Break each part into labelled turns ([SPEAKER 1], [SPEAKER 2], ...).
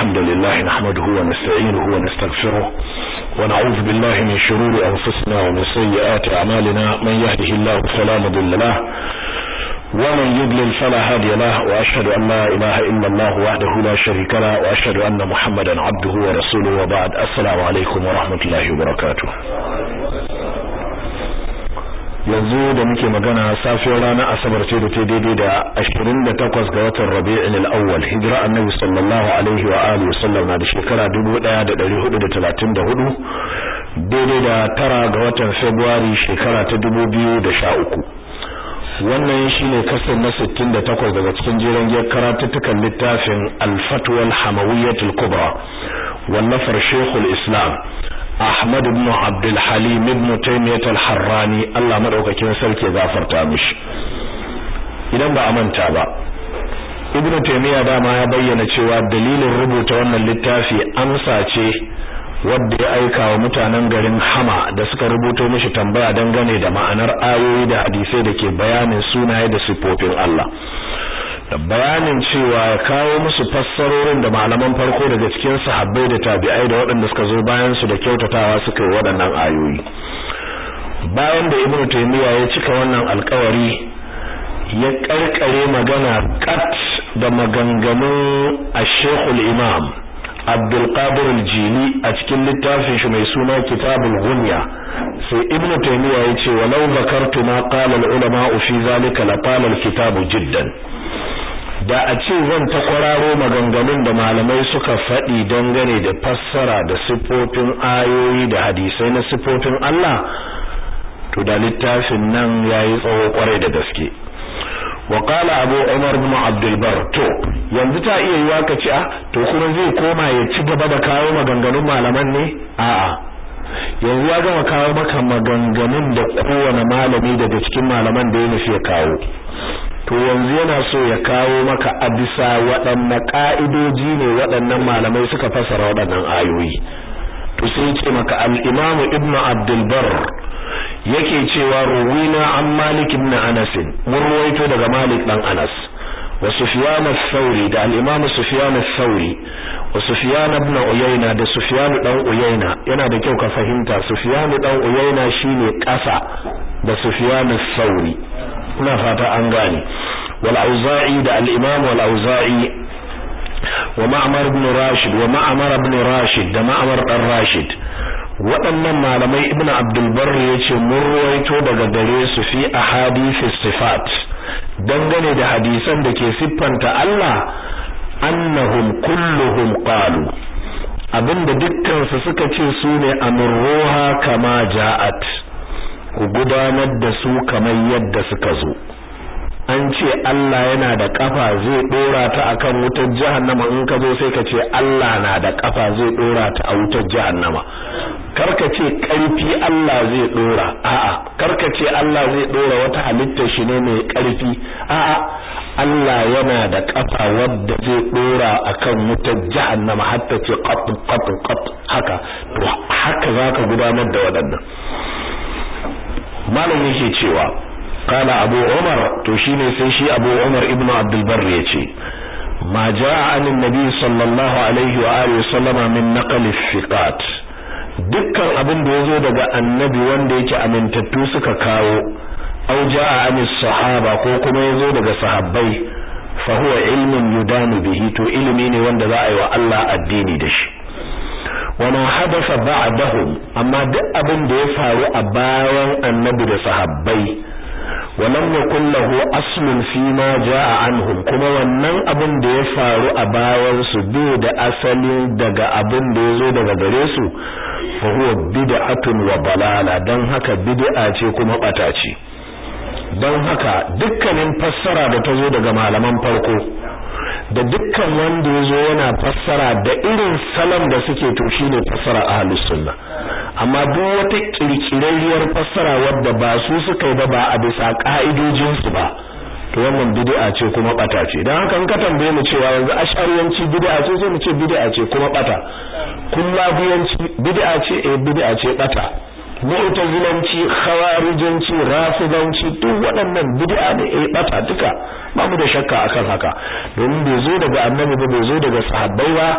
[SPEAKER 1] الحمد لله نحمده ونستعينه ونستغفره ونعوذ بالله من شرور أنفسنا ومن سيئات أعمالنا من يهده الله فلا مضل له ومن يضلل فلا هادي له وأشهد أن لا إله إلا الله وحده لا شريك له وأشهد أن محمدا عبده ورسوله وبعد السلام عليكم ورحمة الله وبركاته yanzu da muke magana safiyar ranar asabar ce da ta daidai da 28 ga watan rabi'in al-awwal hijira annabi sallallahu alaihi wa alihi wasallam na da shekara 1434 daidai da tara ga watan february shekara ta 2013 wannan shine kasar na 68 daga cikin jerin giyar karatuttukan littafin al-fatwa al-hamawiyyatul kubra wallafar shekul islam Ahmad ibn Abdul Halim ibn Taymiyyah al-Harrani Allah madaukakin sarki gafarta mishi idan ba a manta ba Ibn Taymiyyah dama ya bayyana cewa dalilin rubuta wannan littafi amsa ce wadda ya aika wa mutanen garin Hama da suka rubuto mishi tambaya dangane da ma'anar ayoyi da hadisai da ke bayanin sunaye da sifofin Allah da bayanin cewa ya kawo musu fassarorin da malaman farko daga cikin sahabbai da tabi'ai da waɗanda suka zo bayan su da kyautatawa suka yi waɗannan ayoyi bayan da ibnu taymiya ya cika wannan alƙawari ya karkare magana kat da maganganun ash-shaykh al-imam Abdul Qadir al-Jili a cikin littafin shi mai suna Kitabul Ghunya sai Ibn Taymiyyah yace walau zakartu ma qala al-ulama fi zalika la qala al-kitabu jiddan da a ce zan ta kwararo maganganun da malamai suka faɗi dangane da fassara da siffofin ayoyi da hadisai na siffofin Allah to da littafin nan yayi tsawo kwarai da gaske wa qala abu umar ibn abdul bar to yanzu ta iya yiwa ka ci a to kuma zai koma ya ci gaba da kawo maganganun malaman ne a'a yanzu ya gama kawo maka maganganun da kowane malami daga cikin malaman da ya nufi ya kawo to yanzu yana so ya kawo maka a bisa waɗanne ƙa'idoji ne waɗannan malamai suka fasara waɗannan ayoyi to sai ce maka al-Imam Ibn Abdul Barr yake cewa ruwina an Malik ibn Anas mun ruwaito daga Malik dan Anas wa Sufyan ath-Thawri da al-Imam Sufyan ath-Thawri wa Sufyan ibn Uyayna da Sufyan dan Uyayna yana da kyau ka fahimta Sufyan dan Uyayna shine ƙasa da Sufyan ath-Thawri ina fata an gane wal auza'i da al imam wal auza'i wa ma'mar ibn rashid wa ma'mar ibn rashid da ma'mar dan rashid waɗannan malamai ibn abdul barr yace mun ruwaito daga gare su fi ahadith sifat dangane da hadisan da ke siffanta Allah annahum kulluhum qalu abinda dukkan su suka ce su ne amruha kama ja'at ku gudanar da su kamar yadda suka zo an ce Allah yana da kafa zai dora ta akan wutar jahannama in ka zo sai ka ce Allah na da kafa zai dora ta a wutar jahannama karka ce karfi Allah zai dora a'a karka ce Allah zai dora wata halitta shi ne mai karfi a'a Allah yana da kafa wadda zai dora akan wutar jahannama hatta ce qat qat qat haka to haka zaka gudanar da waɗannan malam yake cewa kala abu umar to shine sai shi abu umar ibnu abdul barr yace ma jaa anin nabi sallallahu alaihi wa alihi sallama min naqli fiqat dukkan abin da yazo daga annabi wanda yake amintattu suka kawo aw jaa anis sahaba ko kuma yazo daga sahabbai fa huwa ilmun yudanu bihi to ilimi ne wanda za a yi wa Allah addini da shi wama hadasa ba'dahum amma duk abin da ya faru a bayan annabi da sahabbai walam yakul lahu aslun fi ma jaa anhum kuma wannan abin da ya faru a bayan su bai da asali daga abin da yazo daga gare su fa huwa bid'atun wa balala dan haka bid'a ce kuma bata ce dan haka dukkanin fassara da ta zo daga malaman farko da dukkan wanda ya zo yana fassara da irin salon da suke to shine fassara ahlus sunna amma duk wata kirkirarriyar fassara wadda ba su suka yi ba ba a bisa ka'idojin su ba to wannan bid'a ce kuma bata ce dan haka in ka tambaye mu cewa yanzu ashariyanci bid'a ce sai mu ce bid'a ce kuma bata kullabiyanci bid'a ce eh bid'a ce bata mu'tazilanci khawarijanci rafidanci duk waɗannan bid'a ne eh bata duka ba mu da shakka akan haka domin bai zo daga annabi ba bai zo daga sahabbai ba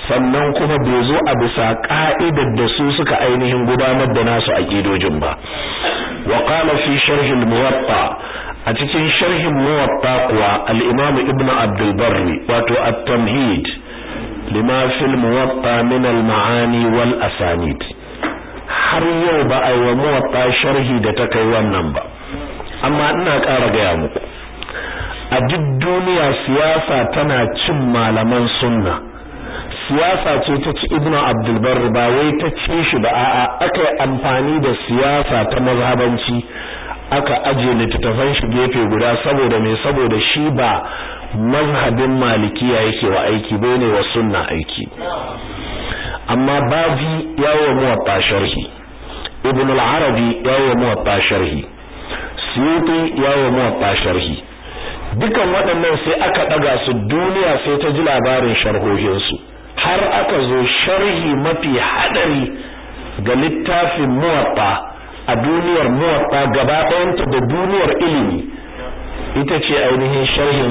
[SPEAKER 1] sannan kuma bai zo a bisa ka'idar da su suka ainihin gudanar da nasu aqidojin ba wa qala fi sharh al-muwatta a cikin sharhin muwatta kuwa al-imam ibnu abdul barri wato at-tamhid lima fil muwatta min al-ma'ani wal asanid har yau ba a yi wa muwatta sharhi da ta kai wannan ba amma ina ƙara gaya muku a duk duniya siyasa tana cin malaman sunna siyasa ce ta ci ibnu abdul barri ba wai ta ci shi ba a'a aka yi amfani da siyasa ta mazhabanci aka aje littattafan shi gefe guda saboda me saboda shi ba mazhabin malikiya yake wa aiki bane wa sunna aiki amma bazi yawo muwatta sharhi ibn al-arabi yawo muwatta sharhi suyuti yawo muwatta sharhi dukan waɗannan sai aka daga su duniya sai ta ji labarin sharhohin su har aka zo sharhi mafi hadari ga littafin muwatta a duniyar muwatta gaba ɗayanta da duniyar ilimi ita ce ainihin sharhin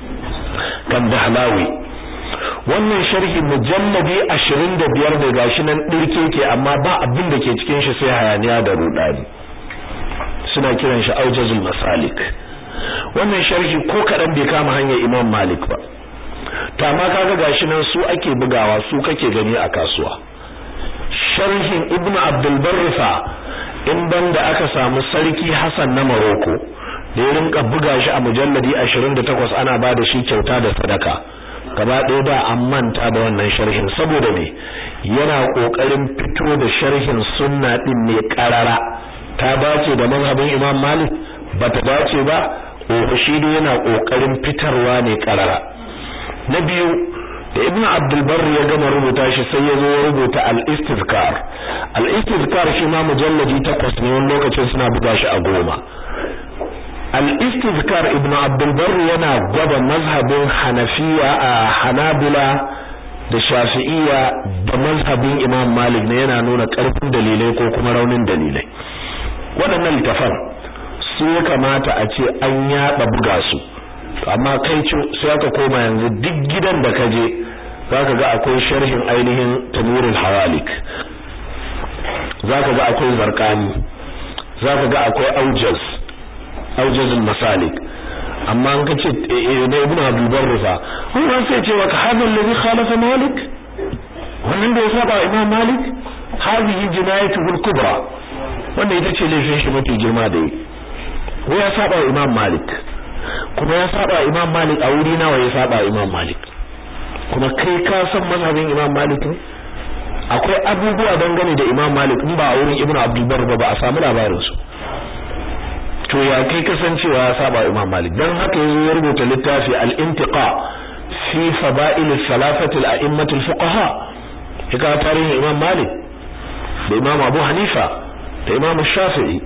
[SPEAKER 1] kandahlawi wannan sharhi mujalladi 25 da gashi nan dirke ke amma ba abin da ke cikin shi sai hayaniya da rudani suna kiran shi aujazul masalik wannan sharhi ko kadan bai kama hanyar imam malik ba to amma kaga gashi nan su ake bugawa su kake gani a kasuwa sharhin ibnu abdul barrifa in banda aka samu sarki Hassan na Morocco da ya rinka buga shi a mujalladi 28 ana ba da shi kyauta da sadaka gaba ɗaya da an manta da wannan sharhin saboda me yana kokarin fito da sharhin sunna din ne karara ta dace da mazhabin Imam Malik bata dace ba shi yana kokarin fitarwa ne karara na biyu da ibn abdul barr ya gama rubuta shi sai ya zo ya rubuta al-istizkar al-istizkar shi ma mujalladi takwas ne wani lokacin suna buga shi a goma al-istizkar ibn abdul barr yana gwada mazhabin hanafiya a hanabila da shafi'iyya da mazhabin imam malik ne yana nuna karfin dalilai ko kuma raunin dalilai waɗannan littafan su ya kamata a ce an yaɗa buga su amma kai sai aka koma yanzu duk gidan da ka je zaka ga akwai sharhin ainihin tanwirul hawalik zaka ga akwai zarqani zaka ga akwai aujaz aujazul masalik amma an kace da ibnu abdul barrufa wannan sai ce maka hadal ladhi khalafa malik wannan da ya saba imam malik hadhihi jinayatuhu kubra wannan ita ce laifin shi mafi girma da yi ko ya saba imam malik kuma ya saba imam malik a wuri nawa ya saba imam malik kuma kai ka san mazhabin imam malik ne akwai abubuwa dangane da imam malik in ba a wurin ibnu abdul bar ba a samu labarin su to ya kai kasancewa ya saba imam malik dan haka yazo ya rubuta littafi al-intiqa fi fada'il salafati al-a'immat al-fuqaha hika tarihin imam malik da imam abu hanifa da imam shafi'i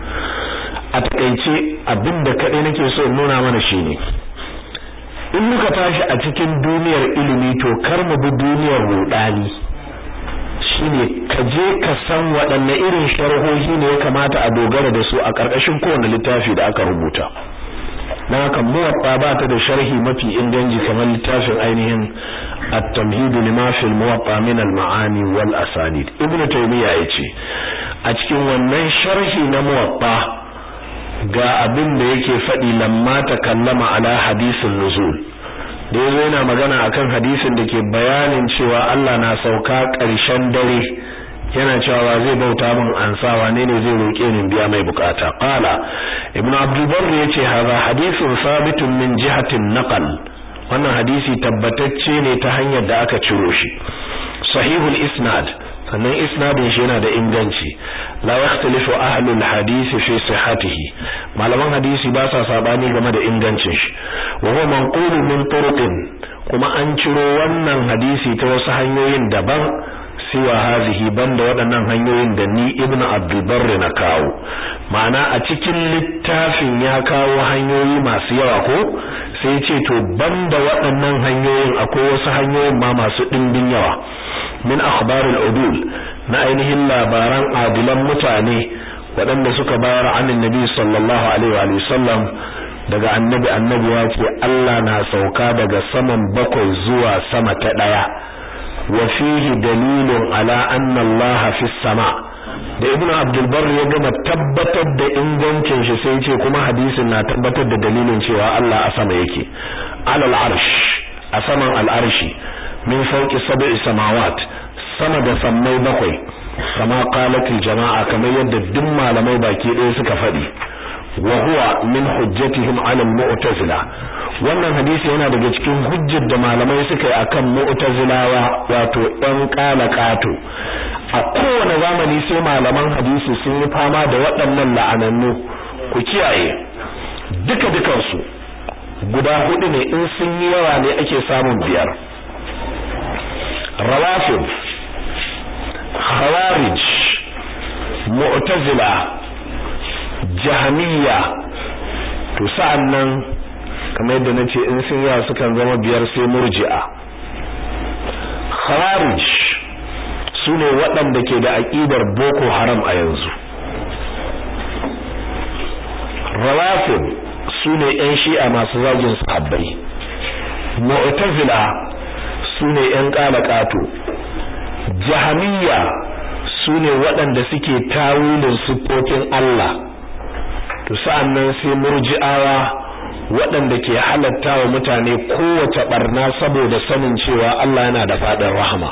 [SPEAKER 1] a takeice abinda kadai nake so in nuna mana shine in muka tashi a cikin duniyar ilimi to kar mu bi duniyar rudani shine ka je ka san waɗanne irin sharhohi ne ya kamata a dogara da su a ƙarƙashin kowane littafi da aka rubuta dan haka muwatta ba ta da sharhi mafi inganci kamar littafin ainihin at-tamhid lima fil muwatta min al-ma'ani wal asanid ibnu taymiya yace a cikin wannan sharhi na muwatta ga abin da yake faɗi lamma ta kallama ala hadisin nuzul da yazo yana magana akan hadisin da ke bayanin cewa Allah na sauka ƙarshen dare yana cewa zai bauta min ansa wane ne zai roke ni biya mai bukata qala ibn abdul barr yace hadha hadithun sabitun min jihatin naqal wannan hadisi tabbatacce ne ta hanyar da aka ciro shi sahihul isnad sannan isnadin shi yana da inganci la yakhtalifu ahlul hadisi fi sihhatihi malaman hadisi ba sa sabani game da ingancin shi wa huwa manqulun min turuqin kuma an ciro wannan hadisi ta wasu hanyoyin daban siwa hazihi banda waɗannan hanyoyin da ni ibnu abdul barr na kawo ma'ana a cikin littafin ya kawo hanyoyi masu yawa ko sai ce to banda waɗannan hanyoyin akwai wasu hanyoyin ma masu ɗimbin yawa min akhbarul udul na ainihin labaran adilan mutane waɗanda suka bayar anin nabi sallallahu alaihi wa sallam daga annabi annabi ya ce Allah na sauka daga saman bakwai zuwa sama ta ɗaya wa fihi dalilun ala anna Allah fi sama da ibnu abdul barr ya gama tabbatar da ingancin shi sai ce kuma hadisin na tabbatar da dalilin cewa Allah a sama yake alal arsh a saman al'arshi min fawqi sab'i samawat sama da sammai bakwai kama qalatil jama'a kamar yadda duk malamai baki ɗaya suka faɗi wa huwa min hujjatihim 'ala al-mu'tazila wannan hadisi yana daga cikin hujjar da malamai suka yi akan mu'tazilawa wato ɗan qalaqatu a kowane zamani sai malaman hadisi sun yi fama da waɗannan la'anannu ku kiyaye duka dukansu guda hudu ne in sun yi yawa ne ake samun biyar rawafid khawarij mu'tazila jahmiya to sa'annan kamar yadda nace in sun yawa sukan zama biyar sai murji'a khawarij sune waɗanda ke da aqidar boko haram a yanzu rawafid sune yan shi'a masu zagin sahabbai mu'tazila sune yan qalaqatu jahamiyya sune waɗanda suke tawilin siffofin Allah to sa'annan sai murji'awa waɗanda ke halatta wa mutane kowace barna saboda sanin cewa Allah yana da faɗin rahama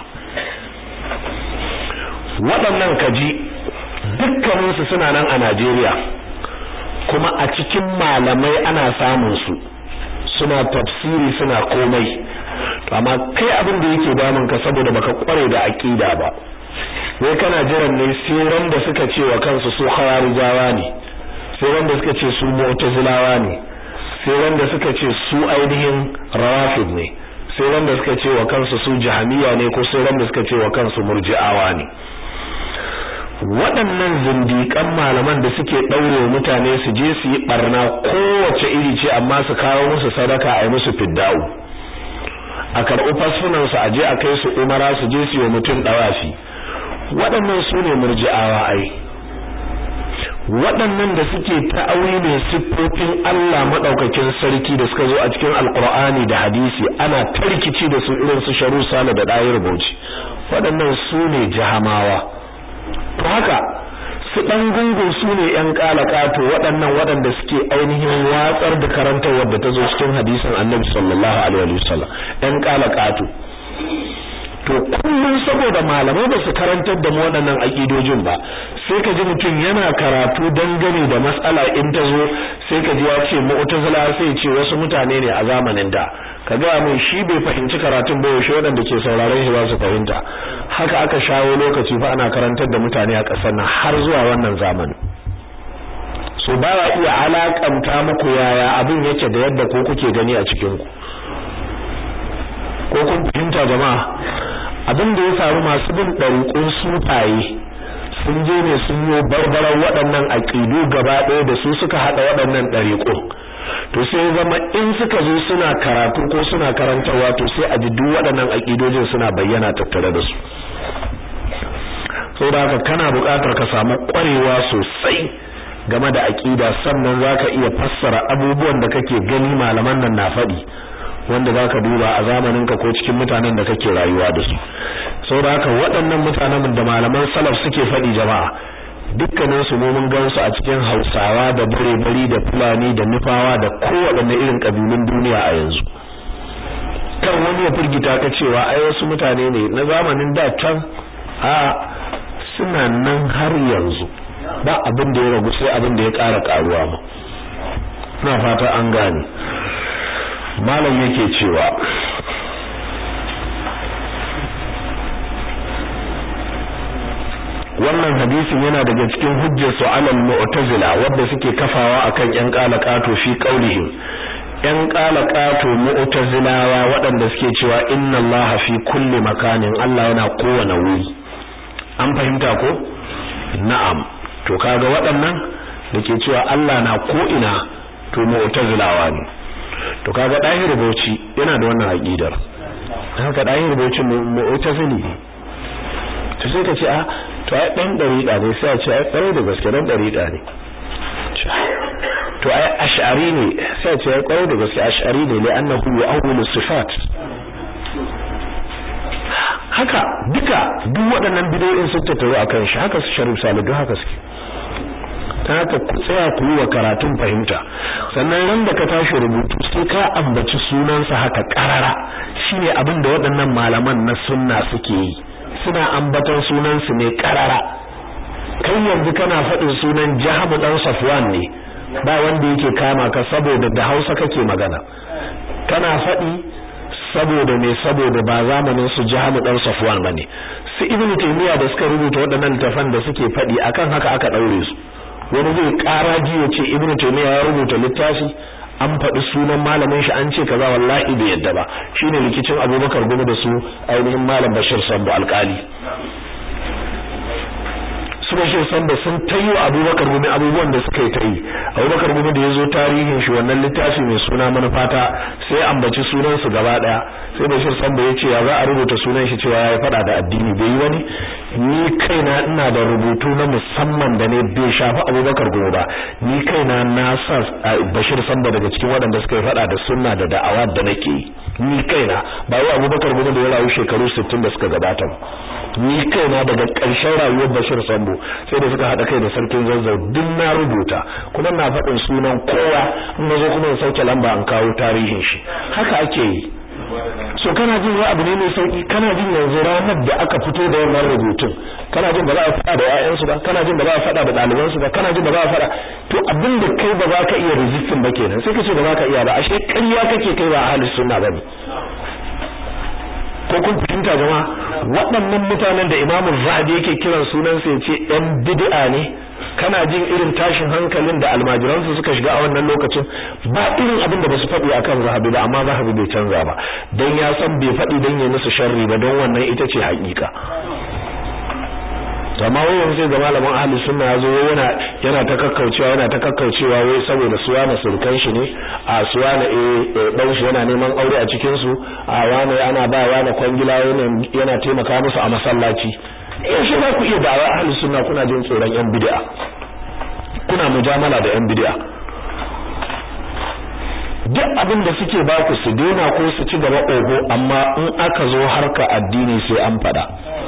[SPEAKER 1] waɗannan kaji dukkaninsu suna nan a Najeriya kuma a cikin malamai ana samun su suna tafsiri suna komai amma kai abin da yake damun ka saboda baka kware da aqida ba wai kana jiran ne sai ran da suka ce wa kansu su khawarijawa ne sai ran da suka ce su mu'tazilawa ne sai ran da suka ce su ainihin rawafid ne sai ran da suka ce wa kansu su jahamiya ne ko sai ran da suka ce wa kansu murji'awa ne waɗannan zindiƙan malaman da suke ɗaure mutane su je su yi ɓarna kowace iri ce amma su kawo musu sadaka a yi musu fidda'u a karɓi fasfunansu a je a kai su umara su je su yi mutum ɗawafi waɗannan su ne murji'awa ai waɗannan da suke ta'auri ne siffofin Allah maɗaukakin sarki da suka zo a cikin alƙur'ani da hadisi ana tarkici da su irin su sharu sale da ɗayar bauchi waɗannan su ne jahamawa to haka su ɗan gungun su ne ‘yan ƙalaƙato waɗannan waɗanda suke ainihin watsar da karantar wadda ta zo cikin hadisin annabi sallallahu alaihi wasallam ‘yan ƙalaƙato to kullum saboda malamai ba su karantar da mu waɗannan aƙidojin ba sai ka ji mutum yana karatu dangane da matsala in ta zo sai ka ji ya ce mu'tazila sai ce wasu mutane ne a zamanin da ka ga mai shi bai fahimci karatun ba yaushe waɗanda ke sauraron shi ba su fahimta haka aka shawo lokaci fa ana karantar da mutane a ƙasar nan har zuwa wannan zamanin so ba ya iya alakanta muku yaya abin yake da yadda ko kuke gani a cikin ku ko kun fahimta jama'a abin da ya faru masu bin ɗariƙun sufaye sun je ne sun yi barbaran waɗannan aƙidu gaba ɗaya da su suka haɗa waɗannan ɗariƙun to sai zama in suka zo suna karatu ko suna karantarwa to sai a ji duk waɗannan aƙidojin suna bayyana tattare da su saboda haka kana buƙatar ka samu ƙwarewa sosai game da aƙida sannan zaka iya fassara abubuwan da kake gani malaman nan na faɗi wanda zaka duba a zamaninka ko cikin mutanen da kake rayuwa da su saboda haka waɗannan mutanen da malaman salaf suke faɗi jama'a dukkanin su mu mun gansu a cikin Hausawa da bare-bari da Fulani da Nufawa da kowaɗanne irin kabilun duniya a yanzu kan wani ya firgita ka cewa ai wasu mutane ne na zamanin da can a suna nan har yanzu ba abin da ya ragu sai abin da ya ƙara ƙaruwa ma ina fata an gane malam yake cewa wannan hadisin yana daga cikin hujjar su alal mu'tazila wanda suke kafawa akan yan qalaqatu fi qaulihim yan qalaqatu mu'tazilawa waɗanda suke cewa inna allaha fi kulli makanin Allah yana kowane wuri an fahimta ko na'am to kaga waɗannan dake cewa Allah na ko ina to mu'tazilawa ne to kaga dahir bauchi yana da wannan aqidar haka dahir bauchi mu'tazili to sai ka ce a to ai dan dariqa ne sai a ce ai kwarai da gaske dan dariqa ne to ai ash'ari ne sai a ce ai kwarai da gaske ash'ari ne li'annahu yu'awwilu sifat duk waɗannan bidiyoyin sun tattaru akan shi haka su Sharif Sale duk haka suke ta haka ku tsaya ku yi wa karatun fahimta sannan ran da ka tashi rubutu sai ka ambaci sunansa haka karara shine abin da waɗannan malaman na sunna suke yi suna ambaton sunansu ne karara kai yanzu kana faɗin sunan Jahamu dan Safwan ne ba wanda yake kama ka saboda da Hausa kake magana kana faɗi saboda me saboda ba zamanin su Jahamu dan Safwan bane su Ibn Taymiyyah da suka rubuta waɗannan littafan da suke faɗi akan haka aka daure su wani zai karaji ya ce Ibn Taymiyyah ya rubuta littafi an faɗi sunan malamin shi an ce kaza wallahi bai yadda ba shine likicin Abubakar Gumi da su ainihin malam Bashir Sambo alƙali su bashir sanda sun tayi wa abubakar gumi abubuwan da suka yi ta yi abubakar gumi da ya zo tarihin shi wannan littafi mai suna manufata sai ambaci sunan su gaba daya sai bashir sanda ya ce ya za a rubuta sunan shi cewa ya fada da addini bai yi wani ni kaina ina da rubutu na musamman da ne bai shafi abubakar gumi ba ni kaina na sa bashir sanda daga cikin waɗanda suka yi fada da sunna da da'awa da nake yi ni kaina ba wai abubakar gumi da ya rayu shekaru 60 da suka gabata ba ni kaina daga ƙarshen rayuwar Bashir Sambo sai da suka haɗa kai da sarkin Zazzau duk na rubuta kuma na faɗin sunan kowa in zo kuma in sauke lamba an kawo tarihin shi haka ake yi so kana jin wani abu ne mai sauki kana jin yanzu ranar da aka fito da wannan rubutun kana jin ba za a faɗa da ƴaƴansu ba kana jin ba za a faɗa da ɗalibansu ba kana jin ba za a faɗa to abin da kai ba za ka iya resistin ba kenan sai ka ce ba za ka iya ba ashe ƙarya kake kai ba ahlus sunna bane ko kun fahimta jama'a waɗannan mutanen da Imam Zahabi yake kiran sunan sa yace ɗan bid'a ne kana jin irin tashin hankalin da almajiransu suka shiga a wannan lokacin ba irin abin da basu faɗi akan Zahabi ba amma Zahabi bai canza ba dan ya san bai faɗi dan ya musu sharri ba don wannan ita ce haƙiƙa amma wai yanzu ga malamin ahli sunna yazo yana yana ta kakkaucewa yana ta kakkaucewa wai saboda suwa na surkan shi ne a suwa na eh dan shi yana neman aure a cikin su a wani ana ba wani kwangila yana taimaka musu a masallaci yaushe za ku iya dawa ahli sunna kuna jin tsoron yan bid'a kuna mujamala da yan bid'a duk abin da suke ba ku su daina ko su ci gaba ogo amma in aka zo harka addini sai an fada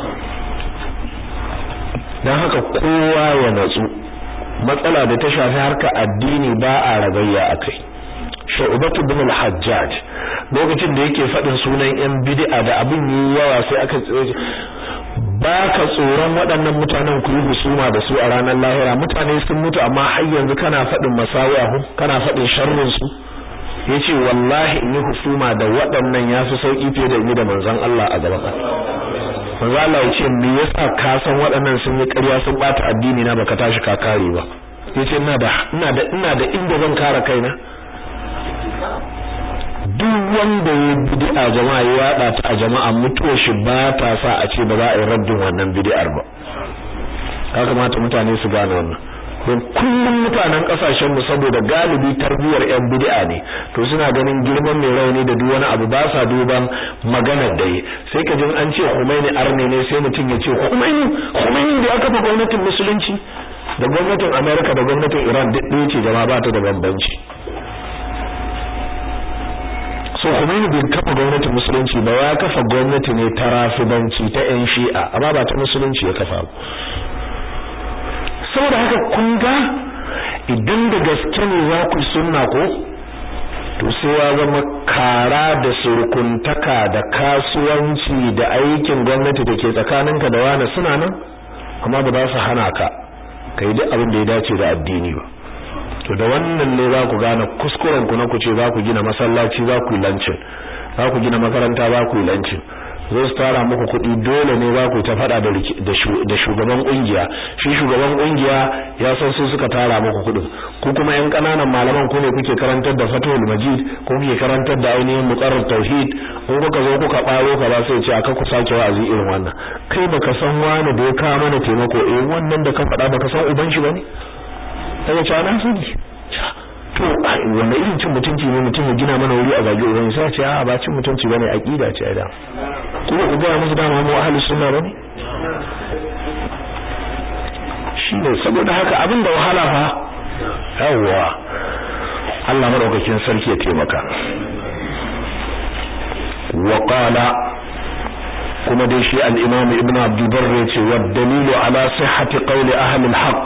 [SPEAKER 1] don haka kowa ya natsu matsala da ta shafi harka addini ba a ragayya a kai sha'ubatu bin al-hajjaj lokacin da yake faɗin sunan yan bid'a da abin yi yawa sai aka ba ka tsoron waɗannan mutanen ku yi husuma da su a ranar lahira mutane sun mutu amma har yanzu kana faɗin masawiyahu kana faɗin sharrin su yace wallahi in yi husuma da waɗannan yafi sauki fiye da ni da manzon Allah a gaba manzo Allah ya ce me yasa ka san waɗannan sun yi ƙarya sun bata addini na baka tashi ka kare ba yace ina da ina da ina da inda zan kare kaina duk wanda ya bid'a jama'a ya yada ta a jama'a mutuwar shi ba ta sa a ce ba za a yi raddin wannan bid'ar ba ya kamata mutane su gane wannan don kullum mutanen kasashen mu saboda galibi tarbiyar yan bid'a ne to suna ganin girman mai rauni da duk wani abu ba sa duban maganar da yi sai ka jin an ce Khomeini arne ne sai mutum ya ce Khomeini Khomeini da aka fa gwamnatin musulunci da gwamnatin America da gwamnatin Iran duk ɗaya ce jama'a ba ta da bambanci so Khomeini bai kafa gwamnatin musulunci ba ya kafa gwamnati ne ta rafibanci ta yan shi'a amma ba ta musulunci ya kafa ba saboda haka kun ga idan da gaske ne za ku sunna ko to sai ya zama kara da surkuntaka da kasuwanci da aikin gwamnati da ke tsakaninka da wani suna nan amma ba za su hana ka kai duk abin da ya dace da addini ba to da wannan ne za ku gane kuskuren ku na ku ce za ku gina masallaci za ku yi lancin za ku gina makaranta za ku yi lancin zai su tara muku kuɗi dole ne za ku ta faɗa da shugaban ƙungiya shi shugaban ƙungiya ya san su suka tara muku kuɗin ku kuma yan ƙananan malaman ku ne kuke karantar da fatul majid ko kuke karantar da ainihin muqarrar tauhid in kuka zo kuka ɓaro ka ba sai ce aka ku sake wa'azi irin wannan kai baka san wani da ya kawo mana taimako eh wannan da ka faɗa baka san uban shi bane daga cewa na sani to wanda irin cin mutunci ne mutum ya gina mana wuri a zage uban sai ce a ba cin mutunci bane aqida ce da kuma ku ga musu dama mu ahlus sunna bane shine saboda haka abin da wahala fa yawwa Allah madaukakin sarki ya taimaka wa qala kuma dai shi al-imam ibnu abdul barr yace wa dalilu ala sihhati qawli ahli al-haqq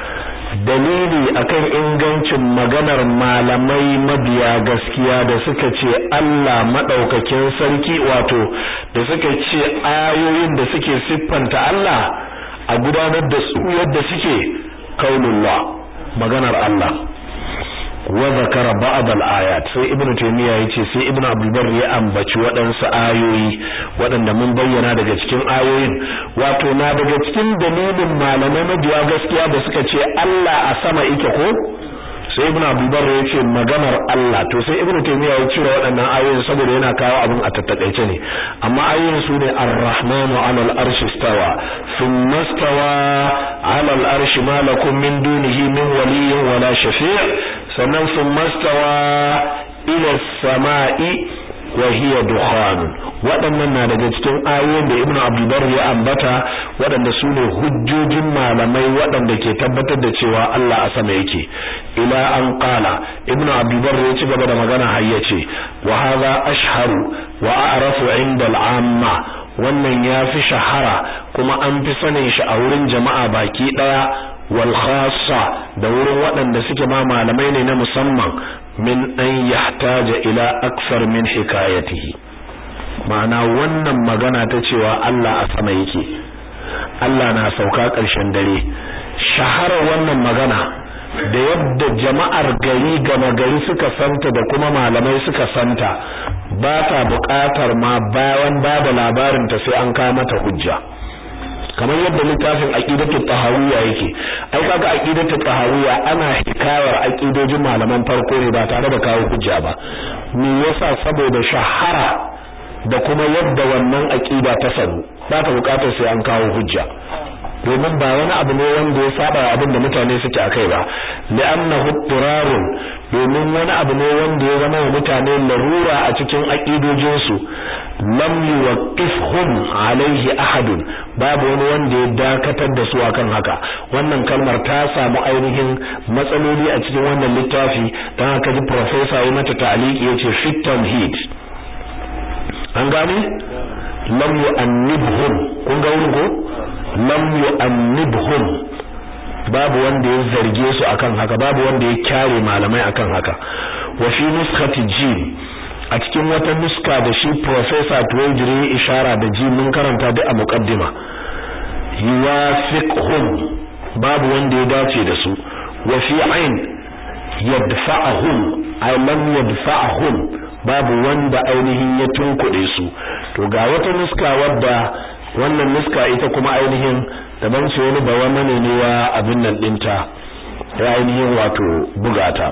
[SPEAKER 1] dalili akan ingancin maganar malamai mabiya gaskiya da suka ce Allah madaukakin sarki wato da suka ce ayoyin da suke siffanta Allah a gudanar da su yadda suke kaulullah maganar Allah wa zakara ba'd al-ayat sai ibnu taymiya yace sai ibnu abdul barr ya ambaci waɗansu ayoyi waɗanda mun bayyana daga cikin ayoyin wato na daga cikin dalilin malamai mabiya gaskiya da suka ce Allah a sama yake ko sai ibnu abdul barr yace maganar Allah to sai ibnu taymiya ya cire waɗannan ayoyin saboda yana kawo abin a tattakaice ne amma ayoyin su ne ar-rahmanu 'ala al-arshi istawa thumma istawa 'ala al-arshi ma lakum min dunihi min waliyyin wala shafi' sannan sun mastawa ila sama'i wa hiya dukhan waɗannan na daga cikin ayoyin da Ibn Abdul ya ambata waɗanda su ne hujjojin malamai waɗanda ke tabbatar da cewa Allah a sama yake ila an qala Ibn Abdul ya ci gaba da magana har yace wa hadha ashharu wa a'rafu 'inda al-'amma wannan ya fi shahara kuma an fi sanin shi a wurin jama'a baki daya wal khassa da wurin waɗanda suke ma malamai ne na musamman min an yahtaja ila aksar min hikayatihi ma'ana wannan magana ta cewa Allah a sama yake Allah na sauka ƙarshen dare shaharar wannan magana da yadda jama'ar gari gama gari suka santa da kuma malamai suka santa ba ta buƙatar ma bayan ba da labarinta sai an kawo mata hujja kamar yadda littafin aqidatu tahawiyya yake ai kaga aqidatu tahawiyya ana hikayar aqidojin malaman farko ne ba tare da kawo hujja ba me yasa saboda shahara da kuma yadda wannan aqida ta sanu ba ta bukatar sai an kawo hujja domin ba wani abu ne wanda ya saba abin da mutane suke akai ba li'annahu turarun domin wani abu ne wanda ya zama wa mutane larura a cikin aqidojin su lam yuwaqqifhum alaihi ahadun babu wani wanda ya dakatar da su akan haka wannan kalmar ta samu ainihin matsaloli a cikin wannan littafi dan haka ji professor ya mata ta'liqi yace fit tamhid an gane lam yu'annibhum kun ga wurin ko lam yu'annibhum babu wanda ya zarge su akan haka babu wanda ya kyare malamai akan haka wa fi nuskhati jim a cikin wata nuska da shi professor Tuwaijiri ya ishara da ji mun karanta duk a muqaddima yuwafiqhum babu wanda ya dace da su wa fi ain yadfa'uhum ay lam yadfa'uhum babu wanda ainihin ya tunkuɗe su to ga wata nuska wadda wannan nuska ita kuma ainihin daban ce wani bawa mane ne ya abin nan dinta ya ainihin wato bugata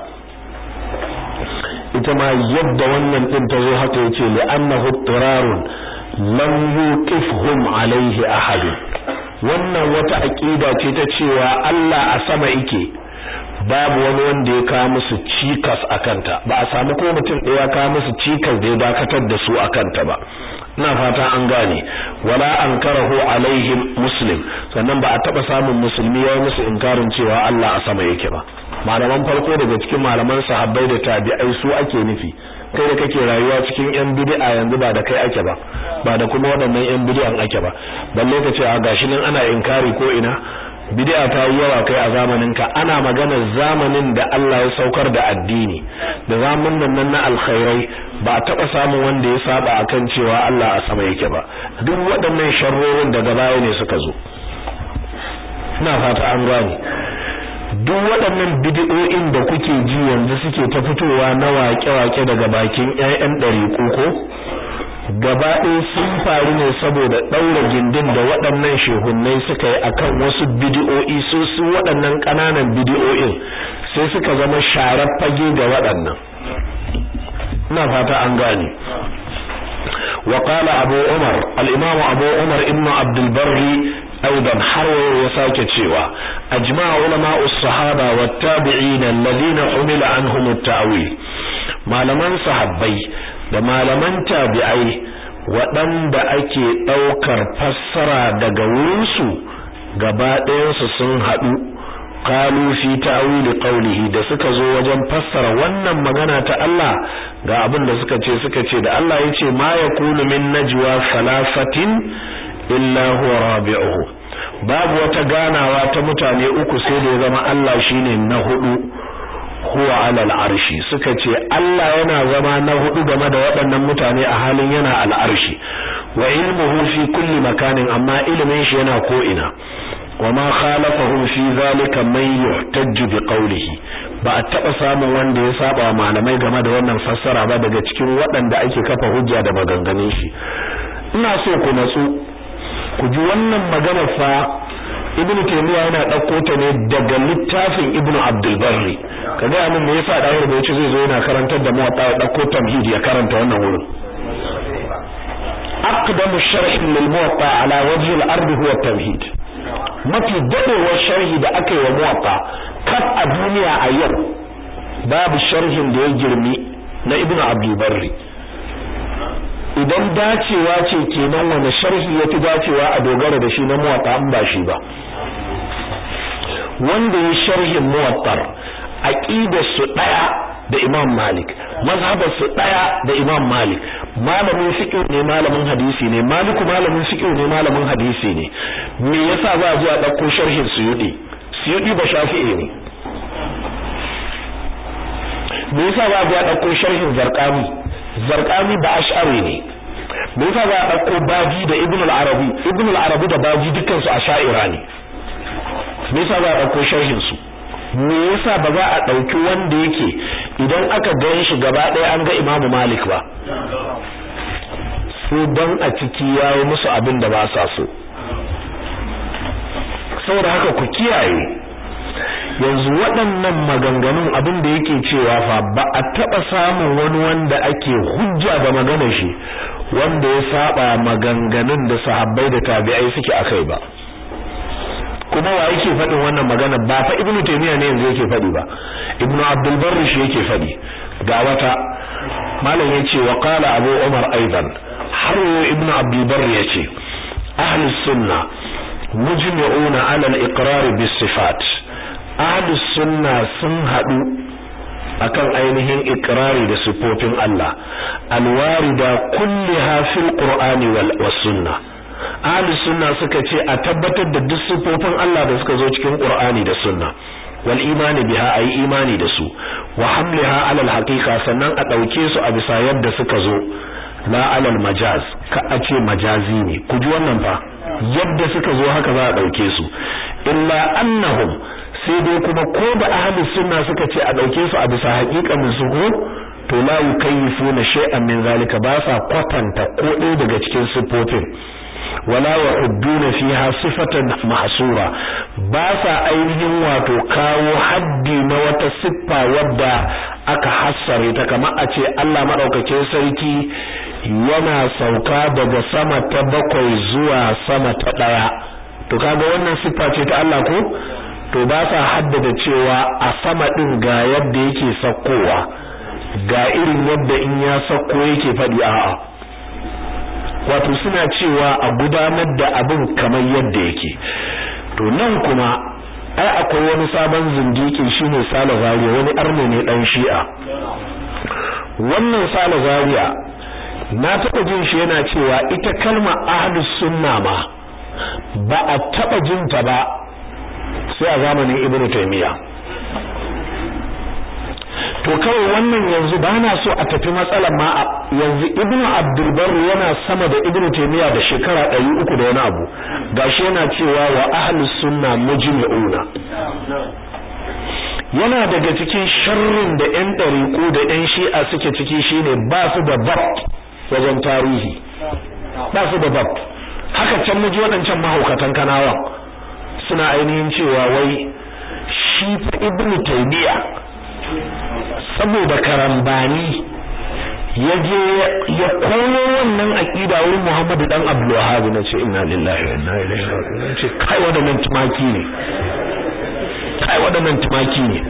[SPEAKER 1] ita ma yadda wannan din ta zo haka yace li annahu turarun lam yuqifhum alaihi ahad wannan wata aqida ce ta cewa Allah a sama yake babu wani wanda ya kawo musu cikas akanta ba a samu ko mutum ɗaya kawo musu cikas da ya dakatar da su akanta ba ina fata an gane wala ankarahu alaihim muslim sannan ba a taba samun musulmi ya musu inkarin cewa Allah a sama yake ba malaman farko daga cikin malaman sahabbai da tabi'ai su ake nufi kai da kake rayuwa cikin yan bid'a yanzu ba da kai ake ba ba da kuma waɗannan yan bid'an ake ba balle ka ce a gashi nan ana inkari ko ina bid'a ta yi yawa kai a zamanin ka ana magana zamanin da Allah ya saukar da addini da zamanin nan na alkhairai ba a taba samun wanda ya saba akan cewa Allah a sama yake ba duk waɗannan sharrorin daga baya ne suka zo ina fata an gane duk waɗannan bid'o'in da kuke ji yanzu suke ta fitowa na waƙe-waƙe daga bakin ƴaƴan ɗariƙu ko gaba ɗaya sun faru ne saboda ɗaura gindin da waɗannan shehunnai suka yi akan wasu bidiyo'i su su waɗannan ƙananan bidiyo'in sai suka zama sharar fage ga waɗannan ina fata an gane وقال أبو عمر الإمام أبو عمر ابن عبد البر أيضا حروا وساك تشيوا أجمع علماء الصحابة والتابعين الذين حمل عنهم التأويل ما لمن صحابي da malaman tabi'ai waɗanda ake ɗaukar fassara daga wurinsu gaba ɗayansu sun haɗu qalu fi ta'wil qawlihi da suka zo wajen fassara wannan magana ta Allah ga abin da suka ce suka ce da Allah yace ma yakunu min najwa salafatin illa huwa rabi'uhu babu wata ganawa ta mutane uku sai da ya zama Allah shine na hudu huwa ala al'arshi suka ce Allah yana zama na hudu game da waɗannan mutane a halin yana al'arshi wa ilmuhu fi kulli makanin amma ilimin shi yana ko ina wama khalafahum fi zalika man yuhtajju bi qawlihi ba a taba samun wanda ya saba malamai game da wannan fassara ba daga cikin waɗanda ake kafa hujja da maganganun shi ina so ku natsu ku ji wannan magana fa ibn taymiya yana dauko ta ne daga littafin ibn abdul barri kaga mun me yasa dawar da yace zai zo yana karantar da muwatta ya dauko tamhid ya karanta wannan wurin aqdamu sharh lil muwatta ala wajhi al ard huwa tamhid mafi dadewar sharhi da aka yi wa muwatta kaf a duniya a yau babu sharhin da ya girmi na ibn abdul barri idan dacewa ce kenan wani sharhi yafi dacewa a dogara da shi na muwatta an ba shi ba wanda ya sharhin muwattar aqidar su daya da Imam Malik mazhabar su daya da Imam Malik malamin fiqh ne malamin hadisi ne Maliku malamin fiqh ne malamin hadisi ne me yasa za a zo a dauko sharhin Suyudi Suyudi ba Shafi'i ne me yasa za a zo a dauko sharhin Zarqani Zarqani ba Ash'ari ne me yasa za a dauko Baji da Ibn al-Arabi Ibn al-Arabi da Baji dukkan su Ash'ira ne me yasa za a dauko sharhin su me yasa ba za a dauki wanda yake idan aka gan shi gaba ɗaya an ga Imam Malik ba sai dan a ciki yayi musu abin da ba sa so saboda haka ku kiyaye yanzu waɗannan maganganun abin da yake cewa fa ba a taɓa samun wani wanda ake hujja da maganar shi wanda ya saba maganganun da sahabbai da tabi'ai suke akai ba kuma wa yake faɗin wannan magana ba fa ibnu taymiya ne yanzu yake faɗi ba ibnu abdul barr shi yake faɗi ga wata malam yace wa qala abu umar aidan har ibnu abdul barr yace ahli sunna mujmi'una ala al-iqrar bis sifat ahli sunna sun hadu akan ainihin ikrari da sifofin Allah alwarida kulliha fil qur'ani wal sunnah ahli sunna suka ce a tabbatar da duk sifofin Allah da suka zo cikin Qur'ani da sunna wal imani biha ayi imani da su wa hamliha ala al haqiqa sannan a dauke su a bisa yadda suka zo la alal majaz ka a ce majazi ne ku ji wannan fa yadda suka zo haka za a dauke su illa annahum sai dai kuma ko da ahli sunna suka ce a dauke su a bisa haƙiƙanin su ko to la yukayyifuna shay'an min zalika ba sa kwatanta ko ɗaya daga cikin sifofin wala yahudduna fiha sifatan mahsura ba sa ainihin wato kawo haddi na wata siffa wadda aka hassare ta kamar a ce Allah madaukakin sarki yana sauka daga sama ta bakwai zuwa sama ta daya to kaga wannan siffa ce ta Allah ko to ba sa haddada cewa a sama din ga yadda yake sakkowa ga irin yadda in ya sakko yake fadi a'a wato suna cewa a gudanar da abin kamar yadda yake to nan kuma ai akwai wani sabon zindiki shine Sale Zaria wani arne ne dan Shi'a wannan Sale Zaria na taba jin shi yana cewa ita kalma ahlus sunna ma ba a taba jin ta ba sai a zamanin Ibn Taymiyyah to kawai wannan yanzu ba na so a tafi matsalar ma yanzu ibnu abdulbar yana sama da ibnu taymiya da shekara ɗari uku da wani abu gashi yana cewa wa ahlus sunna mujmi'una yana daga cikin sharrin da ƴan ɗariƙu da ƴan shi'a suke ciki shine ba su da bab wajen tarihi ba su da bab haka can muji waɗancan mahaukatan kanawa suna ainihin cewa wai shi fa ibnu taymiya saboda karambani ya je ya koyo wannan aqida wurin Muhammadu dan Abdul Wahhab na ce inna lillahi wa inna ilaihi raji'un ce kai wadannan tumaki ne kai wadannan tumaki ne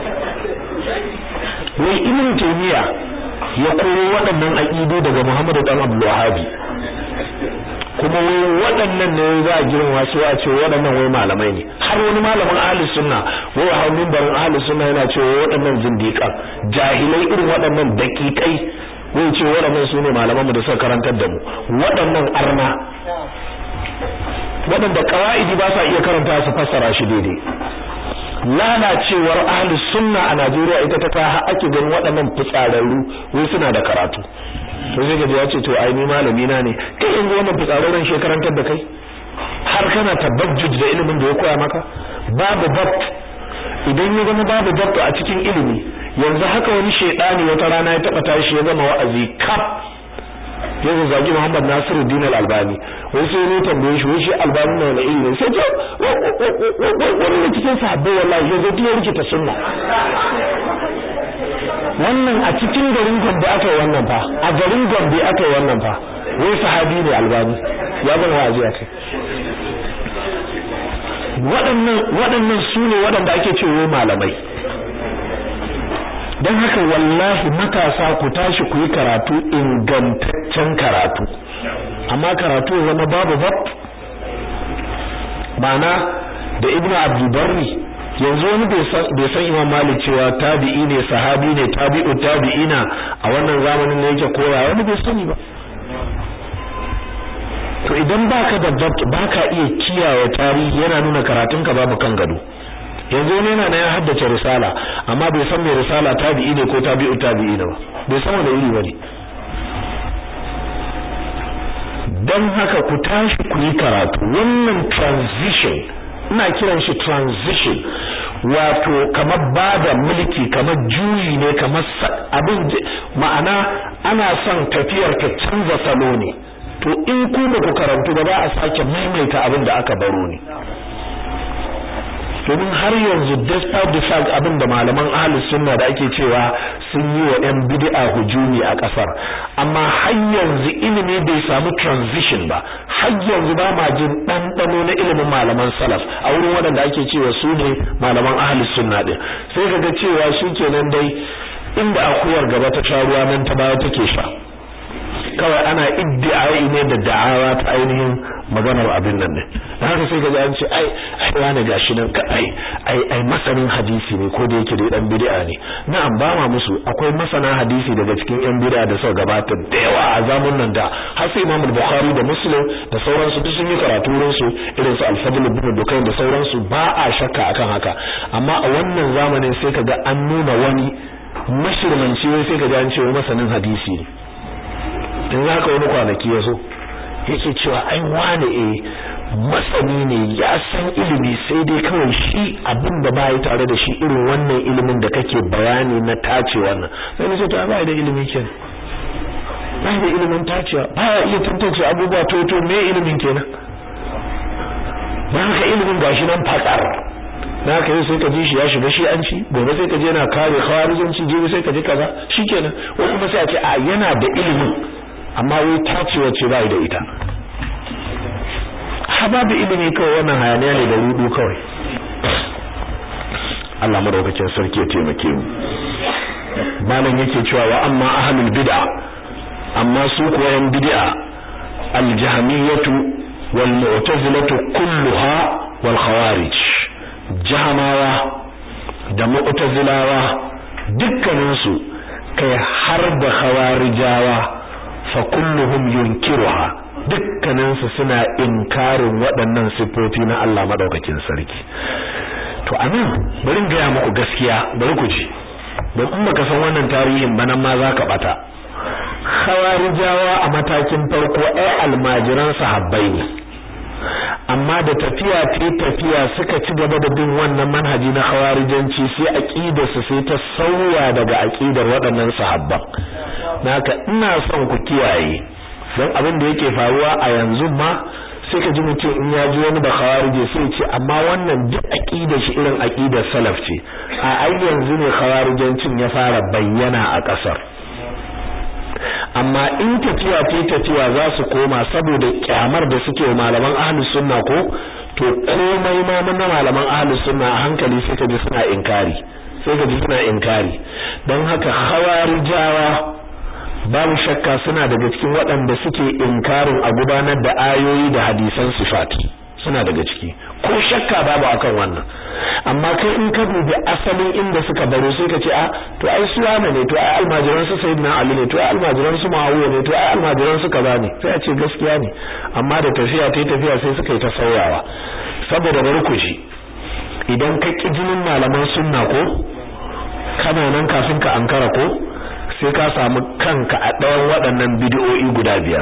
[SPEAKER 1] wai Ibn Taymiyyah ya koyo waɗannan aqidu daga Muhammadu dan Abdul Wahhab kuma wai waɗannan ne za a girma su a ce waɗannan wai malamai ne har wani malamin ahli sunna wai a mimbarin ahli sunna yana cewa waɗannan zindiƙan jahilai irin waɗannan daƙiƙai wai ce waɗannan su ne malaman mu da suka karantar da mu waɗannan arna waɗanda ƙawa'idi ba sa iya karanta su fassara shi daidai lalacewar ahli sunna a Najeriya ita ta kawo ake ganin waɗannan fitsararru wai suna da karatu to sai gaji ya ce to ai ni malami na ne kai yanzu wannan fitsararren shekarantar da kai har kana tabajjuj da ilimin da ya koya maka babu dabt idan ya zama babu dabt a cikin ilimi yanzu haka wani shedani wata rana ya taba tashi ya zama wa'azi kaf ya zagi Muhammad Nasiru Din Al-Albani wai sai ne tambaye shi wai shi Albani na wani ilimi sai ce wani ne cikin sahabbai wallahi ya zo ya rikita sunna wannan a cikin garin Gombe aka yi wannan fa a garin Gombe aka yi wannan fa wai sahabi ne Albani ya zama wa'azi a kai waɗannan waɗannan su ne waɗanda ake cewa malamai don haka wallahi matasa ku tashi ku yi karatu ingantaccen karatu amma karatu ya zama babu bab ma'ana da ibnu abdulbarri yanzu wani bai san imam malik cewa tabi'i ne sahabi ne tabi'u tabi'ina a wannan zamanin da yake koya wani bai sani ba to idan baka da dabt baka iya kiyaye tarihi yana nuna karatunka babu kan gado yanzu wani yana na ya haddace risala amma bai san mai risala tabi'i ne ko tabi'u tabi'i ne ba bai san wani iri bane dan haka ku tashi ku yi karatu wannan transition ina kiran shi transition wato kamar bada mulki kamar juyi ne kamar abin ma'ana ana son tafiyar ta canza salo ne to in ku ba ku karantu ba za a sake maimaita abin da aka baro ne domin har yanzu despite the fact abin da malaman ahlus sunna da ake cewa sun yi wa yan bid'a hujumi a kasar amma har yanzu ilimi bai samu transition ba har yanzu ba ma jin ɗanɗano na ilimin malaman salaf a wurin waɗanda ake cewa su ne malaman ahlus sunna din sai kaga cewa shi kenan dai inda akuyar gaba ta sha ruwa nan ta baya take sha kawai ana iddi'ai ne da da'awa ta ainihin maganar abin nan ne dan haka sai ga an ce ai ai wani gashi nan ka ai ai ai masanin hadisi ne ko da yake da dan bid'a ne na'am ba ma musu akwai masana hadisi daga cikin yan bid'a da suka gabata da yawa a zamun nan da har sai Imam Bukhari da Muslim da sauransu duk sun yi karatu wurin su irin su Al-Fadl ibn Dukayn da sauransu ba a shakka akan haka amma a wannan zamanin sai kaga an nuna wani mashirmanci wai sai kaga an ce masanin hadisi ne in za ka wani kwanaki ya so yake cewa ai wane e masani ne ya san ilimi sai dai kawai shi abin da ba yi tare da shi irin wannan ilimin da kake bayani na tace wannan sai nace to ba da ilimi kenan ba da ilimin tacewa ba ya iya tantance abubuwa to to me ilimin kenan ba ka ilimin gashi nan fakar na ka yi sai ka ji shi ya shiga shi an ci gobe sai ka je yana kare khawarijanci jibi sai ka ji kaza shikenan ko kuma sai a ce a yana da ilimin amma wai tacewa ce bai da ita ha babu ilimi kawai wannan hayaniya ne da rudu kawai Allah madaukakin sarki ya taimake mu malam yake cewa wa amma ahlul bid'a amma su kuwa yan bid'a al-jahmiyatu wal mu'tazilatu kulluha wal khawarij jahamawa da mu'tazilawa dukkaninsu kai har da khawarijawa fa kulluhum yunkiruha dukkaninsu suna inkarin waɗannan sifofi na Allah madaukakin sarki to anan bari ga muku gaskiya bari ku ji don in baka san wannan tarihin ba nan ma zaka bata khawarijawa a matakin farko ai almajiran sahabbai ne amma da tafiya ta tafiya suka ci gaba da bin wannan manhaji na khawarijanci sai aqidarsu sai ta sauya daga aqidar waɗannan sahabban naka ina son ku kiyaye don abin da yake faruwa a yanzu ma sai ka ji mutum in ya ji wani bakhawarije sai ce amma wannan duk aqidar shi irin aqidar salaf ce a ai yanzu ne khawarijancin ya fara bayyana a kasar amma in tafiya ta tafiya za su koma saboda kyamar da suke wa malaman ahlus sunna ko to komai ma na malaman ahlus sunna a hankali sai ka ji suna inkari sai ka ji suna inkari don haka khawarijawa babu shakka suna daga cikin waɗanda suke inkarin a gudanar da ayoyi da hadisan sifat suna daga ciki ko shakka babu akan wannan amma kai in ka dubi asalin inda suka baro sai ka ce a to ai su wane ne to ai almajiran su sayyidina ali ne to ai almajiran su muawiya ne to ai almajiran su kaza ne sai a ce gaskiya ne amma da tafiya ta tafiya sai suka yi ta sauyawa saboda bari ku ji idan ka ki jinin malaman sunna ko kana nan kafin ka ankara ko sai ka samu kanka a ɗayan waɗannan bidiyoyi guda biyar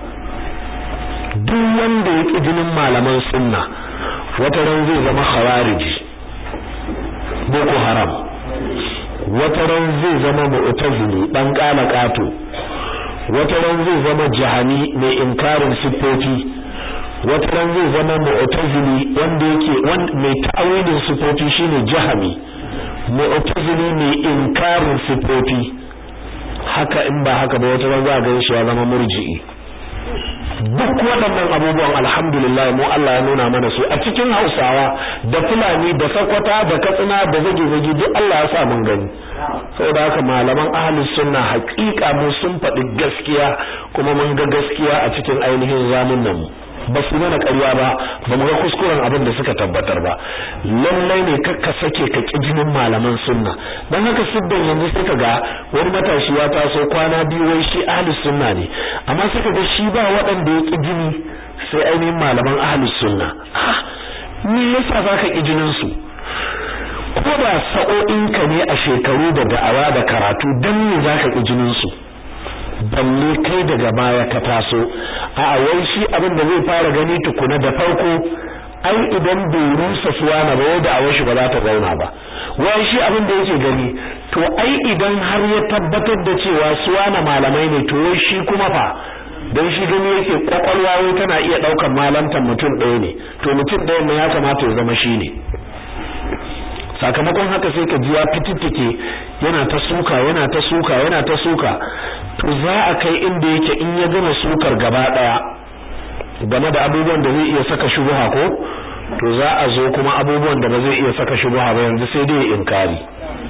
[SPEAKER 1] duk wanda ya ƙi jinin malaman sunna wata ran zai zama khawariji boko haram wata ran zai zama mu'tazili dan kala kato wata ran zai zama jahani mai inkarin siffofi wata ran zai zama mu'tazili wanda yake mai ta'awilin siffofi shine jahami mu'tazili mai inkarin siffofi haka in ba haka ba wata ran za ga shi ya zama murji'i duk waɗannan abubuwan alhamdulillah mu Allah ya nuna mana su a cikin Hausawa da Fulani da Sokoto da Katsina da zage-zage duk Allah ya sa mun gani saboda haka malaman ahlus sunna haƙiƙa mu sun faɗi gaskiya kuma mun ga gaskiya a cikin ainihin zamanin mu ba su mana ƙarya ba ba mu ga kuskuren abin da suka tabbatar ba lallai ne kakka sake ka ƙi jinin malaman sunna don haka siddan yanzu suka ga wani matashi ya taso kwana biyu wai shi ahlus sunna ne amma suka ga shi ba waɗanda ya ƙi jini sai ainihin malaman ahlus sunna me yasa za ka ƙi jinin su ko da sa'o'inka ne a shekaru da da'awa da karatu don me za ka ƙi jinin su balle kai daga baya ka taso a wai shi abin da zai fara gani tukuna da farko ai idan bai rusa suwana ba wanda a washi ba za ta zauna ba wai shi abin da yake gani to ai idan har ya tabbatar da cewa suwana malamai ne to wai shi kuma fa dan shi gani yake kwakwalwa wai tana iya daukar malantan mutum ɗaya ne to mutum ɗaya ne ya kamata ya zama shi ne sakamakon haka sai ka ji ya fitittike yana ta suka yana ta suka yana ta suka to za a kai inda yake in ya gama sukar gaba daya game da abubuwan da zai iya saka shubha ko to za a zo kuma abubuwan da ba zai iya saka shubha ba yanzu sai dai inkari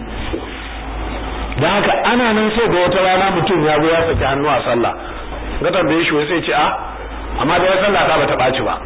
[SPEAKER 1] dan haka ana nan sai ga wata rana mutum ya zo ya saki hannu a sallah ga tambaye shi sai ce a amma da ya sallah ta bata baci ba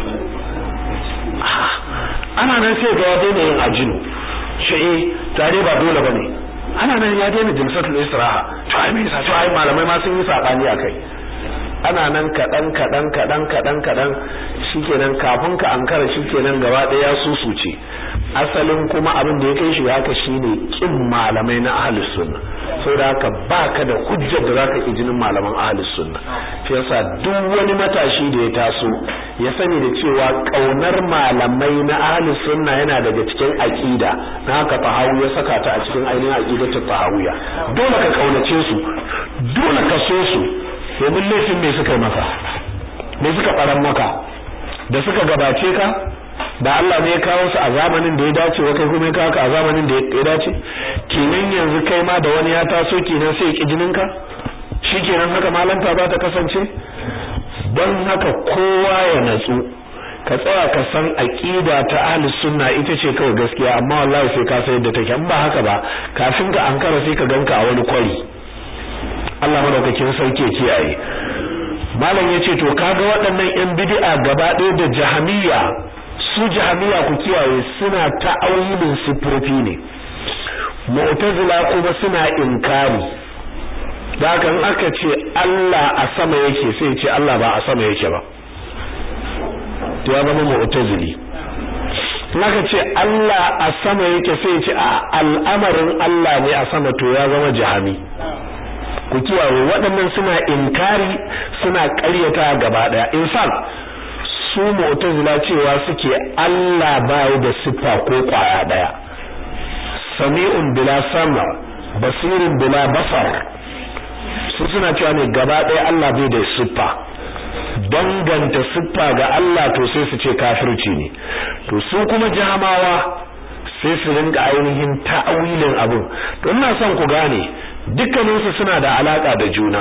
[SPEAKER 1] ana nan sai ga ya daina yin ajinu shi tare ba dole bane ana nan ya daina jilsatul istiraha to ai me yasa to ai malamai ma sun yi sabani akai ana nan kadan kadan kadan kadan kadan shikenan kafin ka ankara shikenan gaba daya ya susuce asalin kuma abin da ya kai shi haka shine kin malamai na ahlus sunna saboda haka baka da hujjar da zaka ki jinin malaman ahlus sunna shi yasa duk wani matashi da ya taso ya sani da cewa kaunar malamai na ahlus sunna yana daga cikin aqida na haka fahawu ya saka ta a cikin ainihin aqidatu fahawiya dole ka kaunace su dole ka so su domin laifin me suka yi maka me suka faran maka da suka gabace ka da Allah ne ya kawo su a zamanin da ya dace wa kai kuma ya kawo ka a zamanin da ya dace kenan yanzu kai ma da wani ya taso kenan sai ya ki jinin ka shikenan haka malanta za ta kasance don haka kowa ya natsu ka tsaya ka san aqida ta ahlus sunna ita ce kawai gaskiya amma wallahi sai ka san yadda take in ba haka ba kafin ka ankara sai ka ganka a wani kwari Allah madaukakin sauke kiyaye malam yace to kaga waɗannan yan bid'a gaba ɗaya da jahamiyya su jahamiya ku kiyaye suna ta'awilin sifofi ne mu'tazila kuma suna inkari da haka in aka ce Allah a sama yake sai ce Allah ba a sama yake ba to ya zama mu'tazili in aka ce Allah a sama yake sai ce a al'amarin Allah ne a sama to ya zama jahami ku kiyaye waɗannan suna inkari suna ƙaryata gaba ɗaya in fact su mu'tazila cewa suke Allah bai da siffa ko kwaya daya sami'un bila sama basirun bila basar su suna cewa ne gaba daya Allah bai da siffa danganta siffa ga Allah to sai su ce kafirci ne to su kuma jahamawa sai su rinka ainihin ta'awilin abu to ina son ku gane dukkaninsu suna da alaka da juna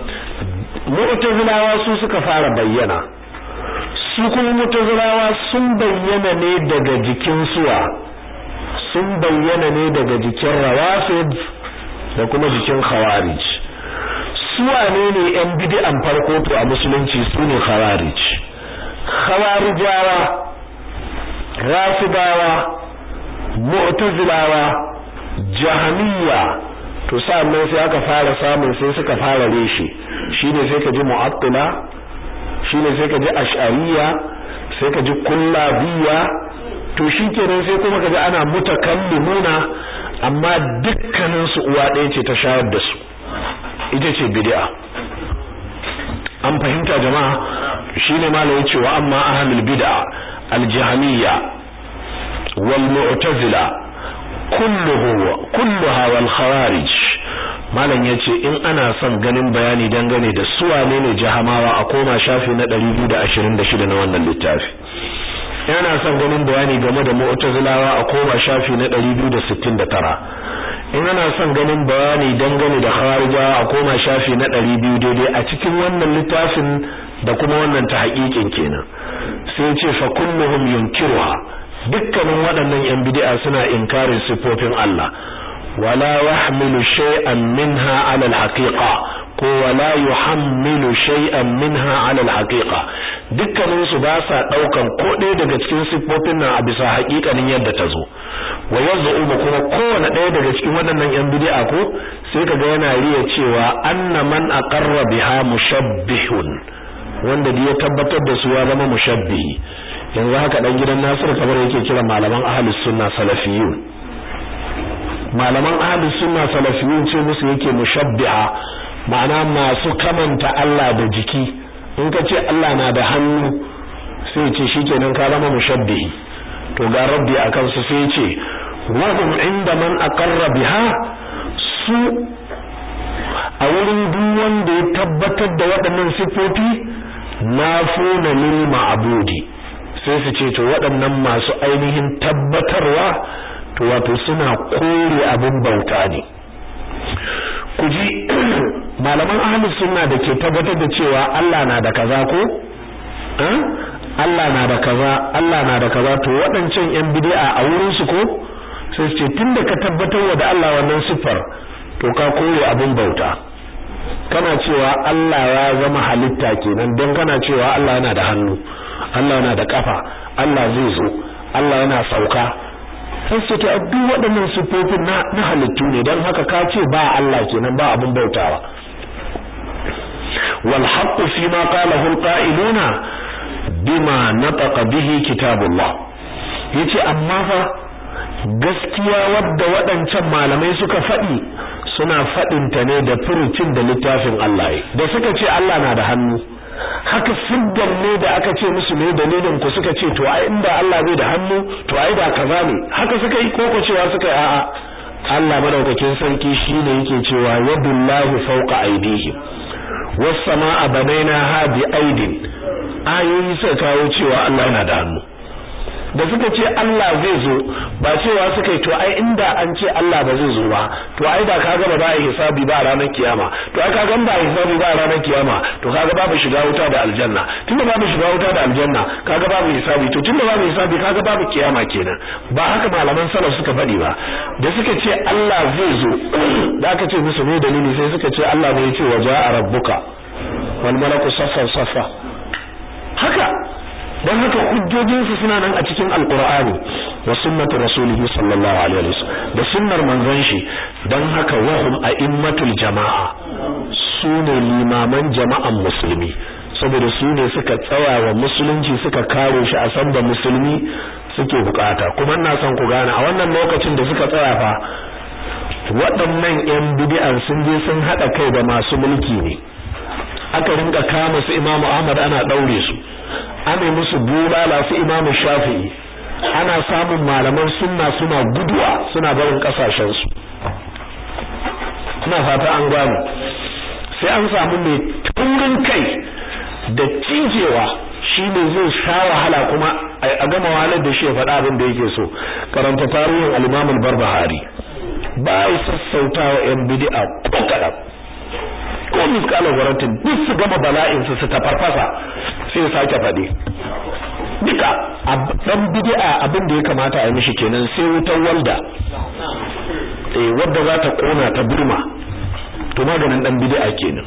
[SPEAKER 1] mu'tazilawa su suka fara bayyana su kuma mutazirawa sun bayyana ne daga jikin suwa sun bayyana ne daga jikin rawafid da kuma jikin khawarij su wane ne yan bid'an farko to a musulunci su ne khawarij khawarijawa rafidawa mu'tazilawa jahmiya to sannan sai aka fara samun sai suka fara reshe shine sai ka ji mu'attila shine sai ka ji ash'ariyya sai ka ji kullabiyya to shikenan sai kuma kaji ana mutakallimuna amma dukkanin su uwa ɗaya ce ta shayar da su ita ce bid'a an fahimta jama'a shine malamin cewa amma ahlul bid'a al-jahmiyya wal mu'tazila kulluhu kulluha wal khawarij malam yace in ana son ganin bayani dangane da su wane ne jahamawa a koma shafi na 226 na wannan littafi yana son ganin bayani game da mu'tazilawa a koma shafi na 269 in ana son ganin bayani dangane da kharijawa a koma shafi na 200 daidai a cikin wannan littafin da kuma wannan tahqiqin kenan sai ce fa kulluhum yunkiruha dukkanin waɗannan yan bid'a suna inkarin sifofin Allah wala yahmilu shay'an minha 'ala al-haqiqa ko wala yuhammilu shay'an minha 'ala al-haqiqa dukkanin su ba sa daukan ko ɗaya daga cikin siffofin nan a bisa haƙiƙanin yadda ta zo wa yaz'umu kuma kowane ɗaya daga cikin waɗannan yan bid'a ko sai kaga yana riya cewa anna man aqarra biha mushabbihun wanda da ya tabbatar da su ya zama mushabbihi yanzu haka dan gidan Nasiru kamar yake kira malaman ahlus sunna salafiyun malaman ahlus sunna salafiyun ce musu yake mushabbiha ma'ana masu kamanta Allah da jiki in ka ce Allah na da hannu sai ce shikenan ka zama mushabbihi to ga rabbi akan su sai ce wa hum inda man aqarra biha su a wurin duk wanda ya tabbatar da waɗannan sifofi nafuna lil ma'budi sai su ce to waɗannan masu ainihin tabbatarwa to wato suna kore abin bauta ne ku ji malaman ahlus sunna da ke tabbatar da cewa Allah na da kaza ko Allah na da kaza Allah na da kaza to waɗancan yan bid'a a wurin su ko sai su ce tunda ka tabbatar wa da Allah wannan siffar to ka kore abin bauta kana cewa Allah ya zama halitta kenan don kana cewa Allah yana da hannu Allah yana da kafa Allah zai zo Allah yana sauka sai su ta duk waɗannan sifofin na na halittu ne don haka ka ce ba Allah kenan ba abin bautawa wal haqqu fi ma qalahu al qa'iluna bima nataqa bihi kitabullah yace amma fa gaskiya wadda waɗancan malamai suka faɗi suna faɗinta ne da furucin da littafin Allah da suka ce Allah na da hannu haka siddan ne da aka ce musu ne dalilin ku suka ce to ai inda Allah bai da hannu to ai da kaza ne haka suka yi koko cewa suka yi a'a Allah madaukakin sarki shine yake cewa yadullahi fawqa aydihim was samaa banaynaha bi aidin ayoyi suka kawo cewa Allah yana da hannu da suka ce Allah zai zo ba cewa suka yi to ai inda an ce Allah ba zai zo ba to ai da kaga ba za a yi hisabi ba a ranar kiyama to ai kaga ba a hisabi ba a ranar kiyama to kaga babu shiga wuta da aljanna tunda babu shiga wuta da aljanna kaga babu hisabi to tunda babu hisabi kaga babu kiyama kenan ba haka malaman salaf suka faɗi ba da suka ce Allah zai zo da aka ce musu ne dalili sai suka ce Allah ne ya ce waja'a rabbuka wal malaku saffan saffa haka don haka hujjojinsu suna nan a cikin alkur'ani wa sunnatu rasulihi sallallahu alaihi wasallam da sunnar manzon shi don haka wahum a'immatul jama'a su ne limaman jama'an musulmi saboda su ne suka tsaya wa musulunci suka kare shi a san da musulmi suke bukata kuma ina son ku gane a wannan lokacin da suka tsaya fa waɗannan yan bid'an sun je sun hada kai da masu mulki ne aka rinka kama su Imam Ahmad ana daure su ana musu bulala su Imam Shafi'i ana samun malaman sunna suna guduwa suna barin kasashen su ina fata an gano sai an samu mai taurin kai da cijewa shi ne zai sha wahala kuma a gama wahalar da shi ya faɗa abin da yake so karanta tarihin al-Imam al-Barbahari ba ya sassautawa yan bid'a ko kalam ko miskalar waratin duk su gama bala'in su su tafarfasa sai ya sake faɗi duka dan bid'a abin da ya kamata a yi mishi kenan sai wutar walda eh wadda za ta kona ta burma to maganin dan bid'a kenan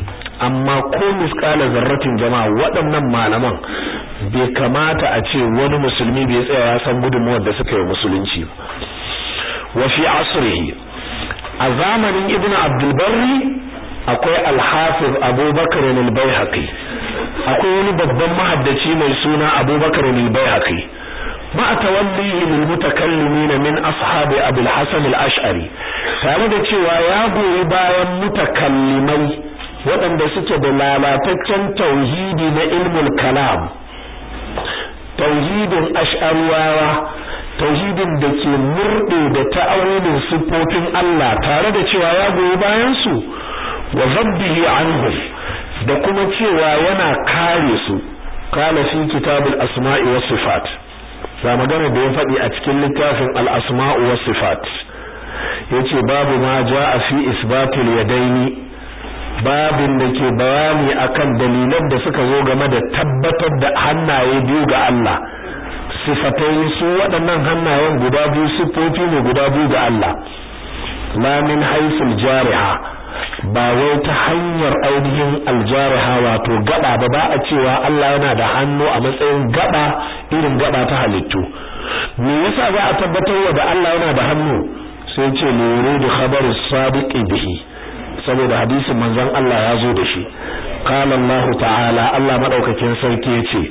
[SPEAKER 1] amma ko misqala zarratin jama'a waɗannan malaman bai kamata a ce wani musulmi bai tsaya ya san gudunmuwar da suka yi musulunci wa fi asrihi a zamanin ibnu abdul barri akwai al-hafiz abubakar al-baihaqi akwai wani babban mahaddaci mai suna abubakar al-baihaqi ma tawallihi lil mutakallimin min ashabi abul hasan al-ash'ari tare da cewa ya goyi bayan mutakallimai waɗanda suke da lalataccen tauhidi na ilmul kalam tauhidin ash'ariyawa tauhidin da ke murde da ta'awilin sifofin Allah tare da cewa ya goyi bayan su wa zabbihi anhum da kuma cewa yana kare su qala fi kitabul asma'i was sifat ga magana da ya faɗi a cikin littafin al asma'u was sifat yace babu ma jaa fi isbatil yadaini babin da ke bayani akan dalilan da suka zo game da tabbatar da hannaye biyu ga Allah sifatai su waɗannan hannayen guda biyu sifofi ne guda biyu ga Allah la min haisul jariha ba wai ta hanyar ainihin aljariha wato gaba ba ba a cewa Allah yana da hannu a matsayin gaba irin gaba ta halittu me yasa za a tabbatar da Allah yana da hannu sai ce luru khabar sadiqi bihi saboda hadisin manzon Allah ya zo da shi qala Allah ta'ala Allah madaukakin sarki yace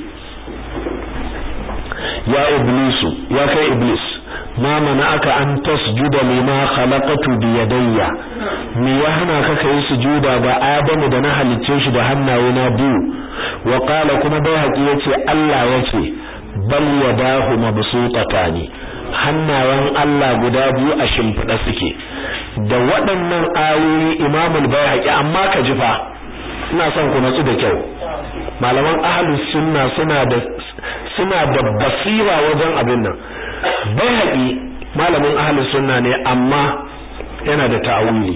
[SPEAKER 1] ya iblisu ya kai iblis ma aka an tasjuda lima khalaqatu bi yadayya me ya hana ka kai sujuda ga Adamu da na halicce shi da hannaye na biyu wa qala kuma bai haƙi yace Allah yace bal yadahu mabsutatani hannayen Allah guda biyu a shimfiɗa suke da waɗannan ayoyi Imam al-Baihaqi amma ka ji fa ina son ku natsu da kyau malaman ahlus sunna suna da suna da basira wajen abin nan Baihaqi malamin ahlus sunna ne amma yana da ta'awili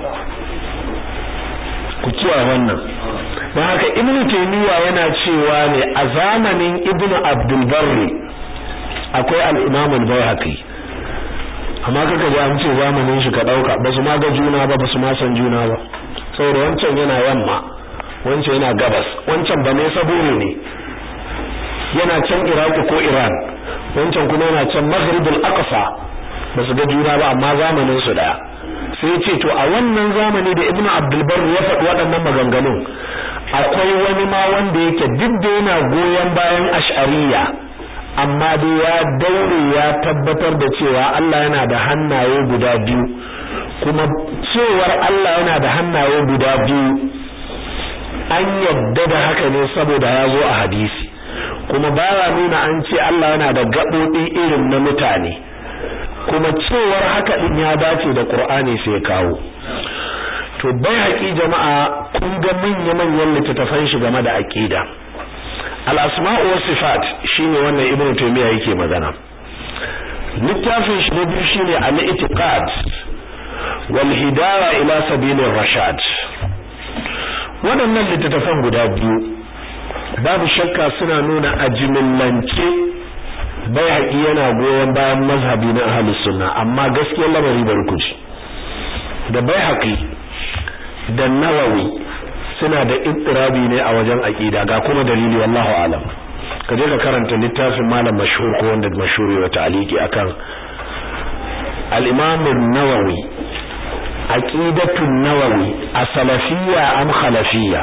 [SPEAKER 1] ku kiyaye wannan don haka ibnu taymiya yana cewa ne a zamanin ibnu abdul barri akwai al-imam al-baihaqi amma kaka ji an ce zamanin shi ka dauka ba su ma ga juna ba ba su ma san juna ba saboda wancan yana yamma wancan yana gabas wancan ba ne sabore ne yana can iraki ko iran wancan kuma yana can maghribul aqsa ba su ga juna ba amma zamanin su daya sai ya ce to a wannan zamani da ibnu abdul bar ya faɗi waɗannan maganganun akwai wani ma wanda yake duk da yana goyon bayan ash'ariyya amma dai ya daure ya tabbatar da cewa Allah yana da hannaye guda biyu kuma cewar Allah yana da hannaye guda biyu an yadda da haka ne saboda ya zo a hadisi kuma baya nuna an ce Allah yana da gaɓoɓi irin na mutane kuma cewar haka din ya dace da Qur'ani sai kawo to bai haƙi jama'a kun ga manya-manyan littattafan shi game da aqida al-asma'u was sifat shine wannan ibnu taymiya yake magana littafin shi na biyu shine al-i'tiqad wal hidaya ila sabilir rashad waɗannan littattafan guda biyu babu shakka suna nuna ajimillance bai haƙi yana goyon bayan mazhabi na ahlus sunna amma gaskiyar lamari barkuci da bai haƙi da nawawi suna da ittirabi ne a wajen aqida ga kuma dalili wallahu alam ka je ka karanta littafin malam mashhur ko wanda mashhur ya ta'aliki akan al-imam an-nawawi aqidatu an-nawawi as-salafiyya am khalafiyya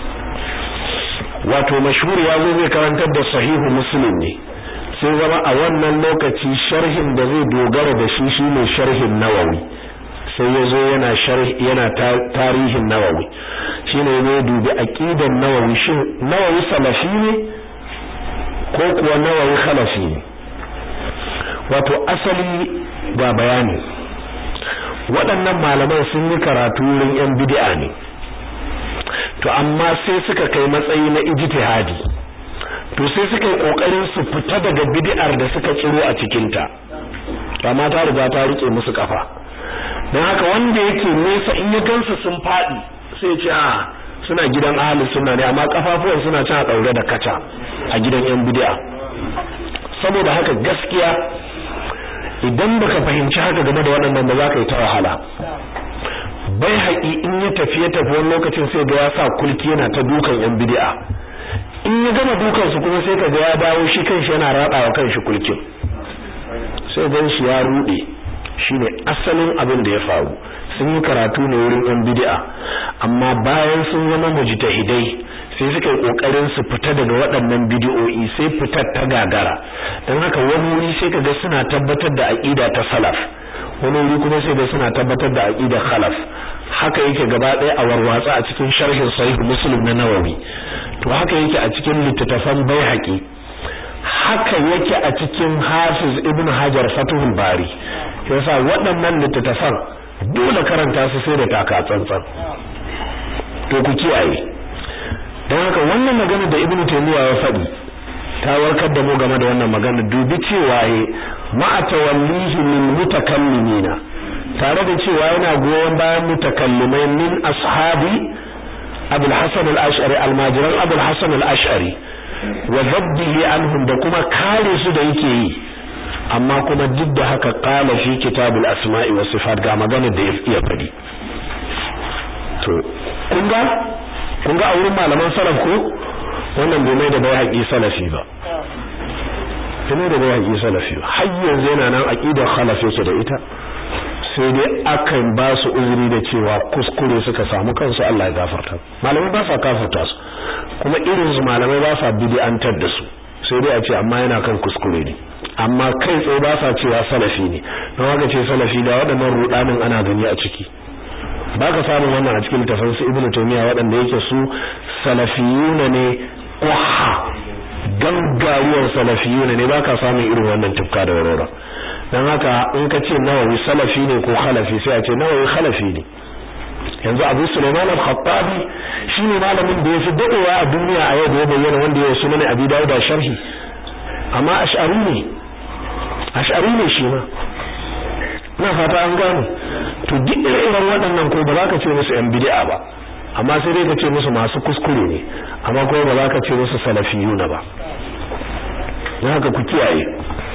[SPEAKER 1] wato mashhur ya zo zai karantar da sahihu muslim ne sai zama a wannan lokaci sharhin da zai dogara da shi shine sharhin nawawi sai ya zo yana sharhi yana tarihin nawawi shine ne dubi aqidan nawawi shin nawawi salafi ne ko kuwa nawawi khalafi ne wato asali ga bayani waɗannan malaman sun yi karatu wurin yan bid'a ne to amma sai suka kai matsayi na ijtihadi to sai suka yi kokarin su fita daga bid'ar da suka tsiro a cikin ta amma ta riga ta rike musu kafa dan haka wanda yake nesa in ya gansu sun fadi sai ce a suna gidan ahlus sunna ne amma kafafuwan suna can a daure da kaca a gidan yan bid'a saboda haka gaskiya idan baka fahimci haka game da waɗannan ba za ka yi ta wahala bai haƙi in ya tafi ya tafi wani lokacin sai ga ya sa kulki yana ta dukan yan bid'a in ya gama dukan su kuma sai ka ga ya dawo shi kanshi yana raɗawa kanshi kulkin sai gan shi ya rude shine asalin abin da ya faru sun yi karatu ne wurin yan bid'a amma bayan sun zama mujtahidai sai suka yi kokarin su fita daga waɗannan bid'o'i sai fitar ta gagara dan haka wani wuri sai kaga suna tabbatar da aqida ta salaf wani wuri kuma sai ga suna tabbatar da aqida khalaf haka yake gaba ɗaya a warwatsa a cikin sharhin sahih muslim na nawawi to haka yake a cikin littattafan baihaqi haka yake a cikin hafiz ibn hajar fatuhul bari yasa waɗannan littattafan dole karanta su sai da taka tsantsan to ku kiyaye don haka wannan magana da ibn taymiya ya faɗi ta warkar da mu game da wannan magana dubi cewa ye ma'a tawallihi min mutakallimina tare da cewa yana goyon bayan mutakallimai min ashabi abul hasan al-ash'ari almajiran abul hasan al-ash'ari wa zabbihi anhum da kuma kare su da yake yi amma kuma duk da haka qala fi kitabul asma'i was sifat ga magana da ya faɗi to kun ga kun ga a wurin malaman salaf ko wannan bai mai da bai haƙi salafi ba bai da bai haƙi salafi ba har yanzu yana nan aqidar khalaf yake da ita sai dai akan ba su uzuri da cewa kuskure suka samu kansu Allah ya gafarta malamai ba sa kafarta su kuma irin su malamai ba sa bid'antar da su sai dai a ce amma yana kan kuskure ne amma kai tsaye ba sa cewa salafi ne don haka ce salafi da waɗannan rudanin ana gani a ciki ba ka samun wannan a cikin littafin su ibnu taymiya waɗanda yake su salafiyuna ne ƙwaha gangaruwar salafiyuna ne ba ka samun irin wannan tufka da warora don haka in ka ce nawawi salafi ne ko khalafi sai a ce nawawi khalafi ne yanzu abu suleiman al-khattabi shine malamin da ya fi dadewa a duniya a yau da ya bayyana wanda ya sunan abi dawud da sharhi amma ash'ari ne ash'ari ne shi ma ina fata an gane to duk irin waɗannan ko ba za ka ce musu yan bid'a ba amma sai dai ka ce musu masu kuskure ne amma kuma ba za ka ce musu salafiyuna ba don haka ku kiyaye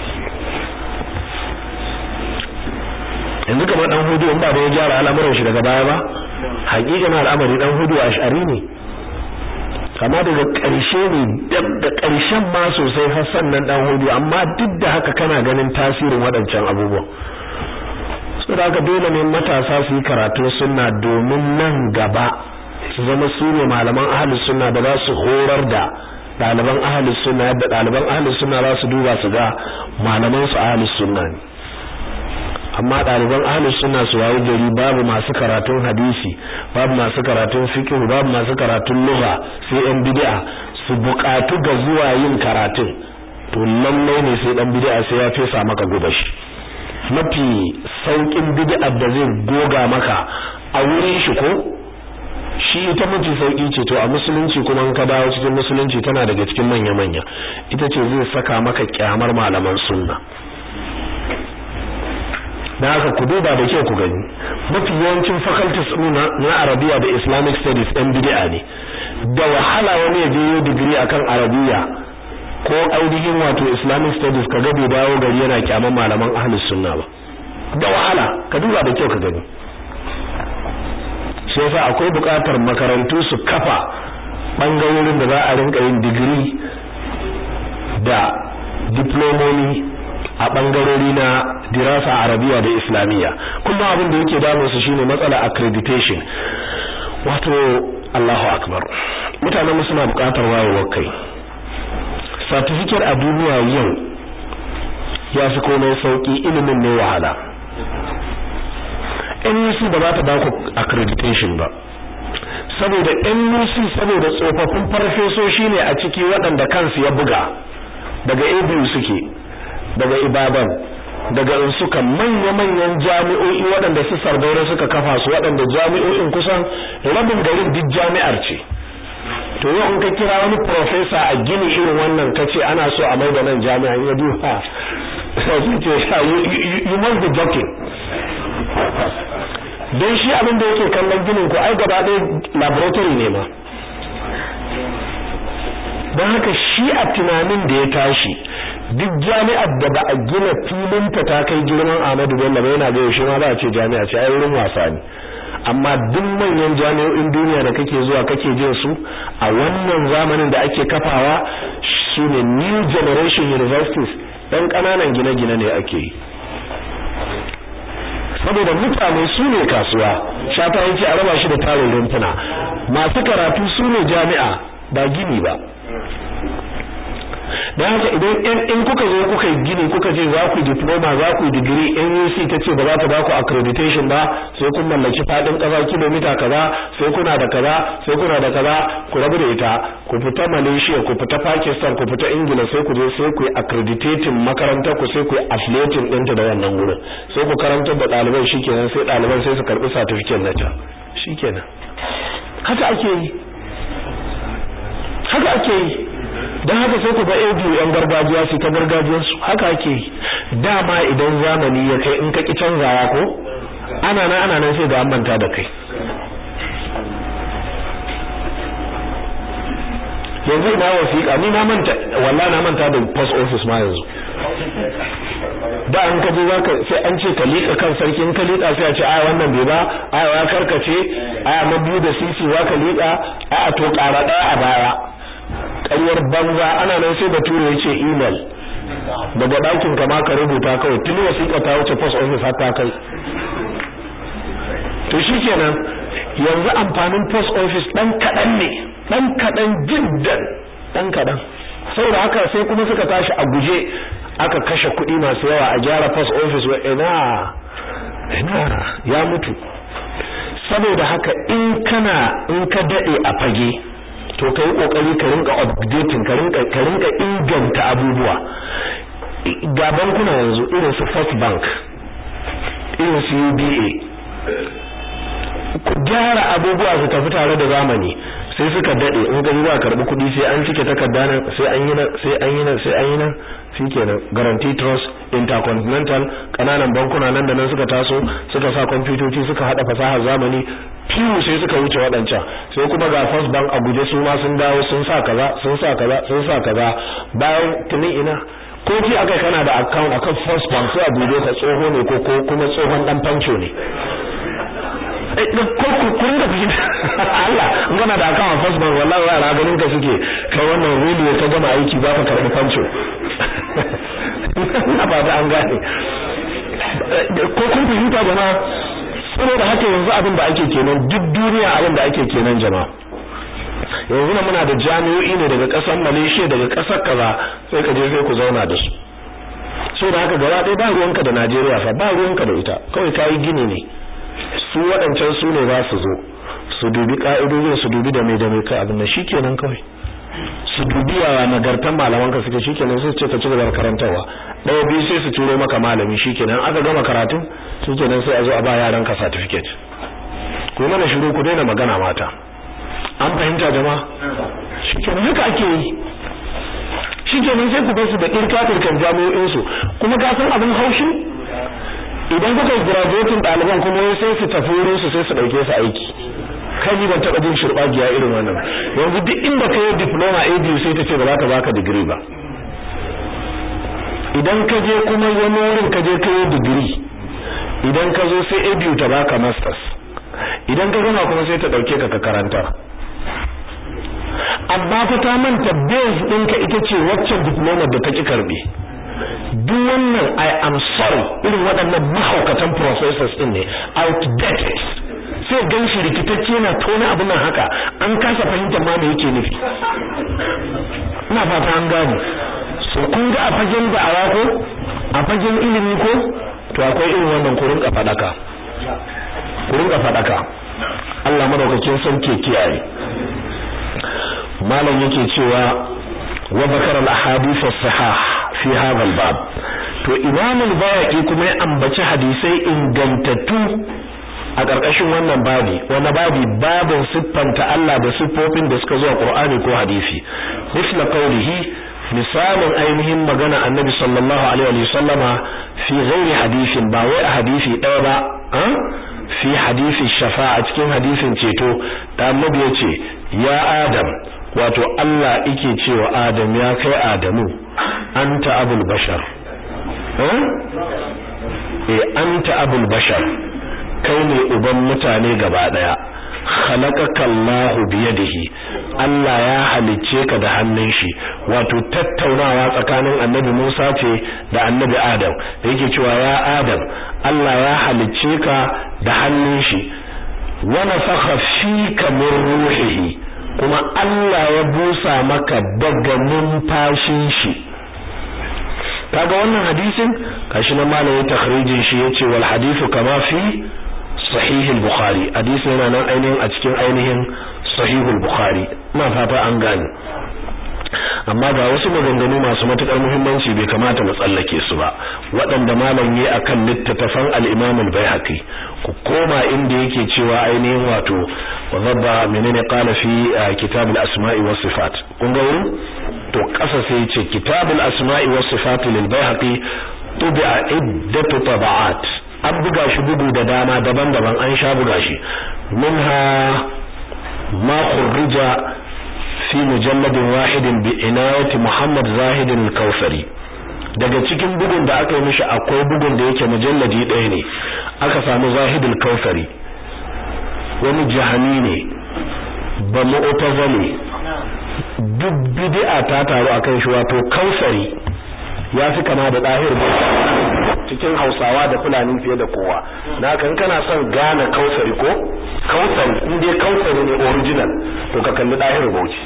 [SPEAKER 1] yanzu kamar dan hudu in ba da ya gyara al'amuran shi daga baya ba hakikan al'amari dan hudu ash'ari ne kama daga ƙarshe ne da ƙarshen ma sosai har sannan dan hudu amma duk da haka kana ganin tasirin waɗancan abubuwan saboda haka dole ne matasa su yi karatu sunna domin nan gaba su zama su ne malaman ahlus sunna da za su horar da ɗaliban ahlus sunna yadda ɗaliban ahlus sunna za su duba su ga malaman su ahlus sunna ne amma ɗaliban ahlus sunna su wayi gari babu masu karatun hadisi babu masu karatun fiqh babu masu karatun lugha sai yan bid'a su buƙatu ga zuwa yin karatun to lallai ne sai dan bid'a sai ya fesa maka gubashi mafi saukin bid'a da zai goga maka a wurin shi ko shi ita mafi sauki ce to a musulunci kuma in ka dawo cikin musulunci tana daga cikin manya manya ita ce zai saka maka kyamar malaman sunna da haka ku duba da kyau ku gani mafi yawancin faculties na arabiya da islamic studies ɗan bid'a ne da wahala wani ya je yau digiri akan arabiya ko ainihin wato islamic studies ka bai dawo gari yana kyaman malaman ahlus sunna ba da wahala ka duba da kyau ka gani shi yasa akwai buƙatar makarantu su kafa bangarorin da za a rinka yin digiri da diplomomi a bangarori na dirasa arabiya da islamiyya kuma abin da yake damun su shine matsala accreditation wato Allahu akbar mutanen suna buƙatar wayewar kai certificate a duniya yau ya fi komai sauki ilimin ne wahala NUC ba za ta ba ku accreditation ba saboda NUC saboda tsofaffin farfesoshi ne a ciki waɗanda kansu ya buga daga ABU suke daga Ibadan daga suka manya-manyan jami'o'i waɗanda su sardaura suka kafa su waɗanda jami'o'in kusan rabin garin duk jami'ar ce to yau in ka kira wani professor a gini irin wannan kace ana so a mai da nan jami'a ya duha sai ce you must be joking don shi abin da yake kallon ginin ku ai gaba ɗaya laboratory ne ma don haka shi a tunanin da ya tashi duk jami'ar da ba a gina filinta ta kai girman Ahmadu Bello ba yana ga yaushe ma ba a ce jami'a ce ai wurin wasa ne amma duk manyan jami'o'in duniya da kake zuwa kake jin su a wannan zamanin da ake kafawa shine new generation universities ɗan ƙananan gine-gine ne ake yi saboda mutane su ne kasuwa shafa yake a raba shi da tarin rumfuna masu karatu su ne jami'a ba gini ba don haka idan in kuka zo kuka yi gini kuka ce za ku diploma za ku digiri NUC ta ce ba za ta ba ku accreditation ba sai kun mallaki fadin kasa kilomita kaza sai kuna da kaza sai kuna da kaza ku rabu da ita ku fita Malaysia ku fita Pakistan ku fita Ingila sai ku je sai ku yi accrediting makarantar ku sai ku yi affiliating ɗinta da wannan wurin sai ku karantar da ɗalibai shikenan sai ɗaliban sai su karɓi certificate na can shikenan haka ake yi haka ake yi don haka sai ku ga ABU yan gargajiya su ta gargajiyar su haka ake dama idan zamani ya kai in ka ki canzawa ko ana nan ana nan sai ga an manta da kai yanzu ina wasiƙa ni na manta wallahi na manta da post office ma yanzu da an kaje zaka sai an ce ka liƙa kan sarki in ka liƙa sai a ce ai wannan bai ba ai ya karkace ai na biyu da sisi zaka liƙa ai a to ƙara ɗaya a baya ƙaryar banza ana nan sai bature ya ce email daga ɗakin ka ma ka rubuta kawai tuni wasiƙa ta wuce post office har ta kai to shikenan yanzu amfanin post office ɗan kaɗan ne ɗan kaɗan jiddan ɗan kaɗan saboda haka sai kuma suka tashi a guje aka kashe kuɗi masu yawa a gyara post office wa ina ina ya mutu saboda haka in kana in ka daɗe a fage to kai kokari ka rinka updating ka rinka ka rinka inganta abubuwa ga bankuna yanzu irin su First Bank irin su UBA ku gyara abubuwa su tafi tare da zamani sai suka dade in ga za karbi kuɗi sai an cike takarda nan sai an yi nan sai an yi nan sai an yi nan shikenan guarantee trust intercontinental kananan bankuna nan da nan suka taso suka sa kwamfutoci suka hada fasahar zamani fiyu sai suka wuce waɗancan sai kuma ga first bank a guje su ma sun dawo sun sa kaza sun sa kaza sun sa kaza bayan tuni ina ko ji aka kana da account akan first bank sai a dube ka tsoho ne ko ko kuma tsohon dan fanco ne ko ku kun da fahimta Allah in kana da account first bank wallahi yara ganin ka suke kai wannan rule ka gama aiki ba ka karbi fanco na ba da an gane ko kun fahimta jama'a saboda haka yanzu abin da ake kenan duk duniya abin da ake kenan jama'a yanzu na muna da jami'o'i ne daga kasar Malaysia daga kasar kaza sai ka je sai ku zauna da su so da haka gaba ɗaya ba ruwanka da Najeriya fa ba ruwanka da ita kawai kayi gini ne su waɗancan su ne za su zo su dubi ka'idojin su dubi da mai da mai ka abin nan shikenan kawai su dubi yawa nagartan malaman ka suke shikenan sai su ce ka ci gaba da karantawa ɗaya biyu sai su turo maka malami shikenan aka gama karatu shikenan sai a zo a ba yaran ka certificate ku mana shiru ku daina magana mata an fahimta jama'a shikenan haka ake yi shikenan sai ku bar su da ɗirka-ɗirkan jami'o'in su kuma ka san abin haushi idan kuka yi graduating ɗaliban kuma sai su tafi wurin su sai su ɗauke su aiki kai ni ban taɓa jin shirɓagiya irin wannan yanzu duk inda ka yi diploma a biyu sai ta ce ba za ta baka digiri ba idan ka je kuma wani wurin ka je ka yi digiri idan ka zo sai a biyu ta baka masters idan ka gama kuma sai ta ɗauke ka ka karanta amma fa ta manta base ɗinka ita ce waccan diploma da ta ki karɓe duk wannan I am sorry irin waɗannan mahaukatan professors ɗin ne outdated sai gan shi rikitacce yana tona abin nan haka an kasa fahimtar ma me yake nufi ina fata an gane so kun ga a fagen da'awa ko a fagen ilimi ko to akwai irin wannan ku rinka fadaka ku rinka fadaka Allah madaukakin sarki kiyaye malam yake cewa wa bakara al-ahadith as-sahih fi hadha al-bab to imam al-bayhaqi kuma ya ambaci hadisai ingantattu a ƙarƙashin wannan babi wani babi babin siffanta Allah da siffofin da suka zo a Qur'ani ko hadisi misla qawlihi misalin ainihin magana annabi sallallahu alaihi wa sallama fi ghairi hadisin ba wai a hadisi ɗaya ba fi hadisi shafa'a cikin hadisin ceto da annabi ya ce ya adam wato Allah yake cewa adam ya kai adamu anta abul bashar eh anta abul bashar kai ne uban mutane gaba daya khalaqaka Allahu biyadihi Allah ya halicce ka da hannun shi wato tattaunawa tsakanin Annabi Musa ce da Annabi Adam da yake cewa ya Adam Allah ya halicce ka da hannun shi wa nafakha fika min ruhihi kuma Allah ya busa maka daga numfashin shi kaga wannan hadisin kashi na malamin takhrijin shi yace wal hadithu kama fi sahih al-bukhari hadisi yana nan ainihin a cikin ainihin sahih al-bukhari ina fata an gane amma ga wasu maganganu masu matukar muhimmanci bai kamata mu tsallake su ba waɗanda malam yi akan littattafan al-imam al-baihaqi ku koma inda yake cewa ainihin wato wa zabba menene qala fi kitab al-asma'i was sifat kun ga wurin to kasa sai ce kitab al-asma'i was sifat lil baihaqi tubi'a iddatu tab'at an buga shi bugu da dama daban-daban an sha buga shi minha ma khurrija fi mujalladin wahidin bi inayati Muhammad Zahid al-Kautsari daga cikin bugun da aka yi mishi akwai bugun da yake mujalladi ɗaya ne aka samu Zahid al-Kautsari wani jahani ne ba mu'tazali duk bid'a ta taru akan shi wato Kautsari ya fi kama da dahir cikin Hausawa da Fulani fiye da kowa na kan kana son gane Kautsari ko Kautsari in dai Kautsari ne original to ka kalli dahir Bauchi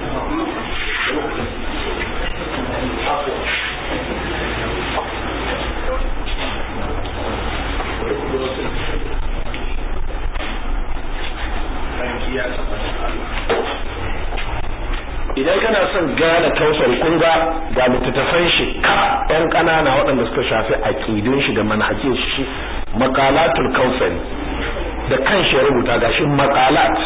[SPEAKER 1] idan kana son gane kausar kun ga ga littattafan shi ka ɗan ƙanana waɗanda suka shafi aƙidun shi da manhajin shi maqalatul kausari da kan shi ya rubuta gashi maqalat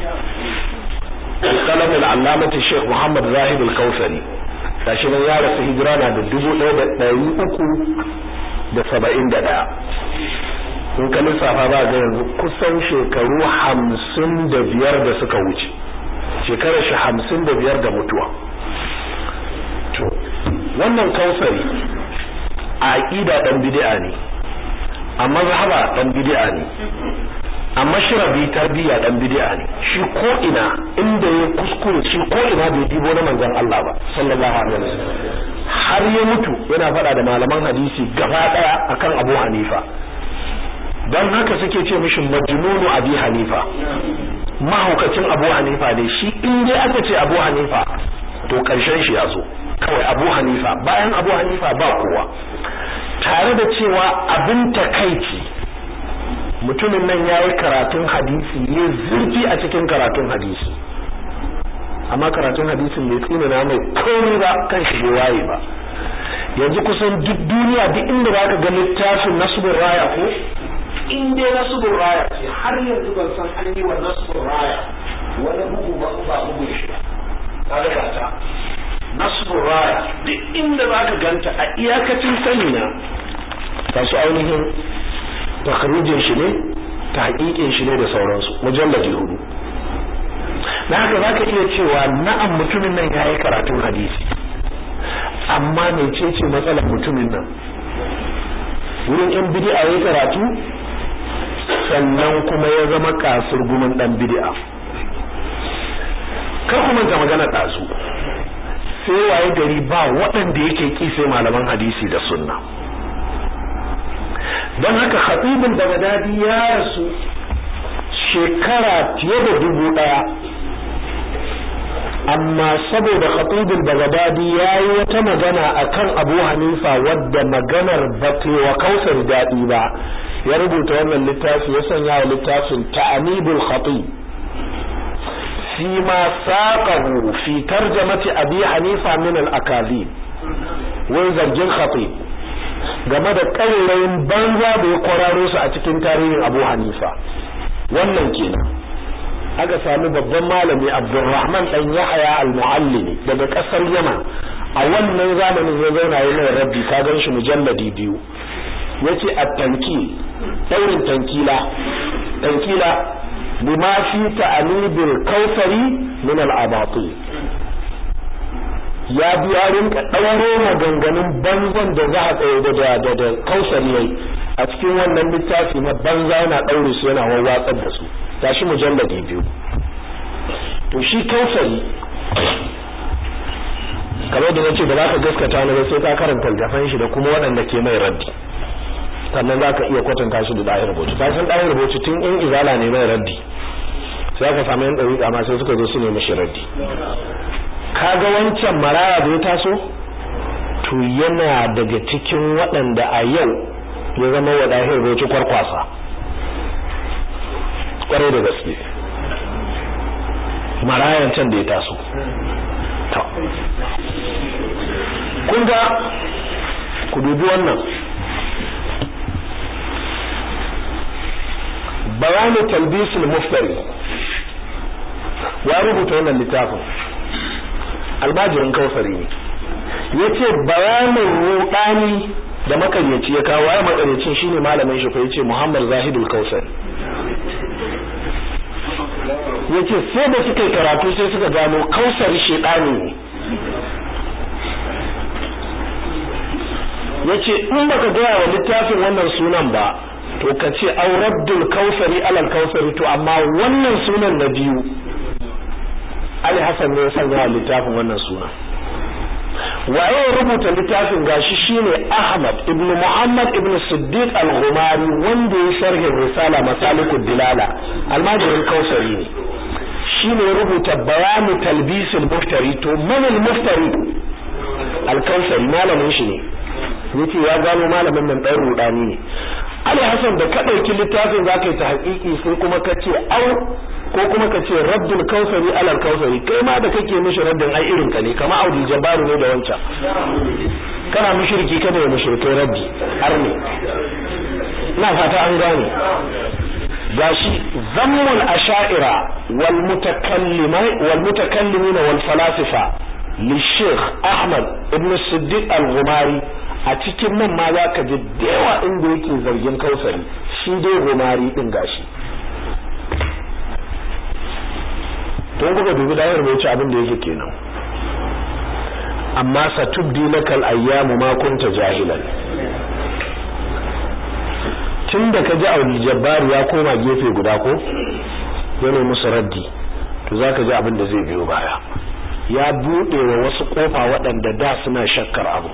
[SPEAKER 1] kalam al-allamati Sheikh Muhammad Zahid al-Kausari gashi nan ya rasu hijira na da dubu ɗaya da ɗari uku da saba'in da ɗaya in ka lissafa ba ga yanzu kusan shekaru hamsin da biyar da suka wuce shekarar shi hamsin da biyar da mutuwa to wannan kausari a aƙida ɗan bid'a ne a mazhaba ɗan bid'a ne a mashrabi tarbiyya ɗan bid'a ne shi ko ina inda ya kuskure shi ko ina bai dibo na manzon Allah ba sallallahu alaihi wasallam har ya mutu yana faɗa da malaman hadisi gaba ɗaya akan Abu Hanifa don haka suke ce mishi majnunu Abi Hanifa mahaukacin abu hanifa ne shi in dai aka ce abu hanifa to karshen shi ya zo kawai abu hanifa bayan abu hanifa ba kowa tare da cewa abin takaici mutumin nan ya yi karatun hadisi ne zurfi a cikin karatun hadisi amma karatun hadisin bai tsinana mai komai ba kan shi waye ba yanzu kusan duk duniya duk inda za ka ga littafin nasibin raya ko in dai nasibin raya ce har yanzu ban san an yi wa nasibin raya wani bugu ba ba bugun shi ba kaga ba ta nasibin raya duk inda za ka ganta a iyakacin sani na ta su ainihin takharijin shi ne ta hakikin shi ne da sauransu mujalladi hudu na haka za ka iya cewa na'am mutumin nan ya yi karatun hadisi amma mecece matsalar mutumin nan wurin yan bid'a ya karatu sannan kuma ya zama kasur gumin dan bid'a kar ku manta magana ɗazu sai waye gari ba waɗanda yake ki sai malaman hadisi da sunna don haka khatibul bagdadi ya rasu shekara fiye da dubu ɗaya amma saboda khatibul bagdadi yayi wata magana akan Abu Hanifa wadda maganar wa kausar dadi ba ya rubuta wannan littafi ya sanya wa littafin ta'anibul khatib fi ma saqahu fi tarjamati Abi Hanifa min al-akazib wai zargin khatib game da ƙarerayin banza da ya kwararo su a cikin tarihin Abu Hanifa wannan kenan aka sami babban malami Abdulrahman dan Yahya al-Muallimi daga kasar Yaman a wannan zamanin ya zauna yayin mai rabbi ka gan shi mujalladi biyu yace at-tankil daurin tankila tankila bima fi ta'anibil kawsari min al-abatil ya biya rinka ɗauro maganganun banzan da za a tsaye da da da kausari yayi a cikin wannan littafi na banza yana ɗaure su yana wawwatsar da su tashi mujalladi biyu to shi kausari kamar da nace ba za ka gaskata ne sai ka karanta littafin shi da kuma waɗanda ke mai raddi sannan za ka iya kwatanta shi da ɗahir rubutu ka san ɗahir rubutu tun in izala ne mai raddi sai aka samu yan ɗariƙa ma sai suka zo su nemi shi raddi kaga wancan maraya da ya taso to yana daga cikin waɗanda a yau ya zama wa ɗahir rubutu kwarkwasa kwarai da gaske marayan can da ya taso kun ga ku dubi wannan bayani talbisul muftari ya rubuta wannan littafin albajirin kausari ne yace bayanin rudani da makaryaci ya kawo ya makaryacin shine malamin shi ko yace Muhammad Zahidul Kausari yace sai da suka karatu sai suka gano kausari shedani ne yace in baka gaya wa littafin wannan sunan ba to ka ce auraddul kausari alal kausari to amma wannan sunan na biyu Ali Hassan ne ya sanya wa littafin wannan sunan waye ya rubuta littafin gashi shine Ahmad ibn Muhammad ibn Siddiq al-Ghumari wanda ya sharhin risala masalikud dilala almajirin kausari ne shine ya rubuta bayanu talbisul muftari to man al-muftari al-kausari malamin shi ne yace ya gano malamin nan dan rudani ne Ali Hassan da ka dauki littafin zaka yi ta haƙiƙi sai kuma ka ce au ko kuma ka ce raddul kausari alal kausari kai ma da kake mishi raddin ai irin ka ne kama Audi Jabbaru ne da wancan kana mushriki kada ya mushrikai raddi har ne ina fata an gane gashi zammul asha'ira wal mutakallimai wal mutakallimin wal falasifa li Sheikh Ahmad ibn Siddiq al-Ghumari a cikin nan ma za ka ji dewa inda yake zargin kausari shi dai gumari din gashi don kuka dubi dayar bai ci abin da yake kenan amma satubdi lakal ayyamu ma kunta jahilan tun da ka ji auli jabbaru ya koma gefe guda ko yana musu raddi to za ka ji abin da zai biyo baya ya buɗe wa wasu ƙofa waɗanda da suna shakkar abu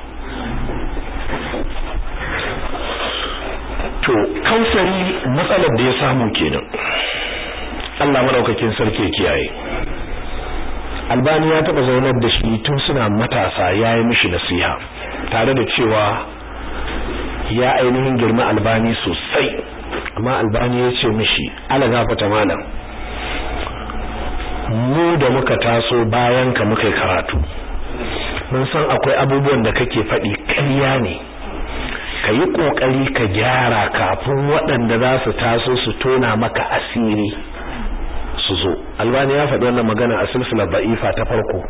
[SPEAKER 1] to kausari matsalar da ya samu kenan Allah madaukakin sarki kiyaye Albani ya taba zaunar da shi tun suna matasa yayi mishi nasiha tare da cewa ya ainihin girma Albani sosai amma Albani ya ce mishi ala gafata malam mu da muka taso bayan ka muka karatu mun san akwai abubuwan da kake faɗi ƙarya ne ka yi ƙoƙari ka gyara kafin waɗanda za su taso su tona maka asiri su zo albani ya faɗi wannan magana a silsilar ba'ifa ta farko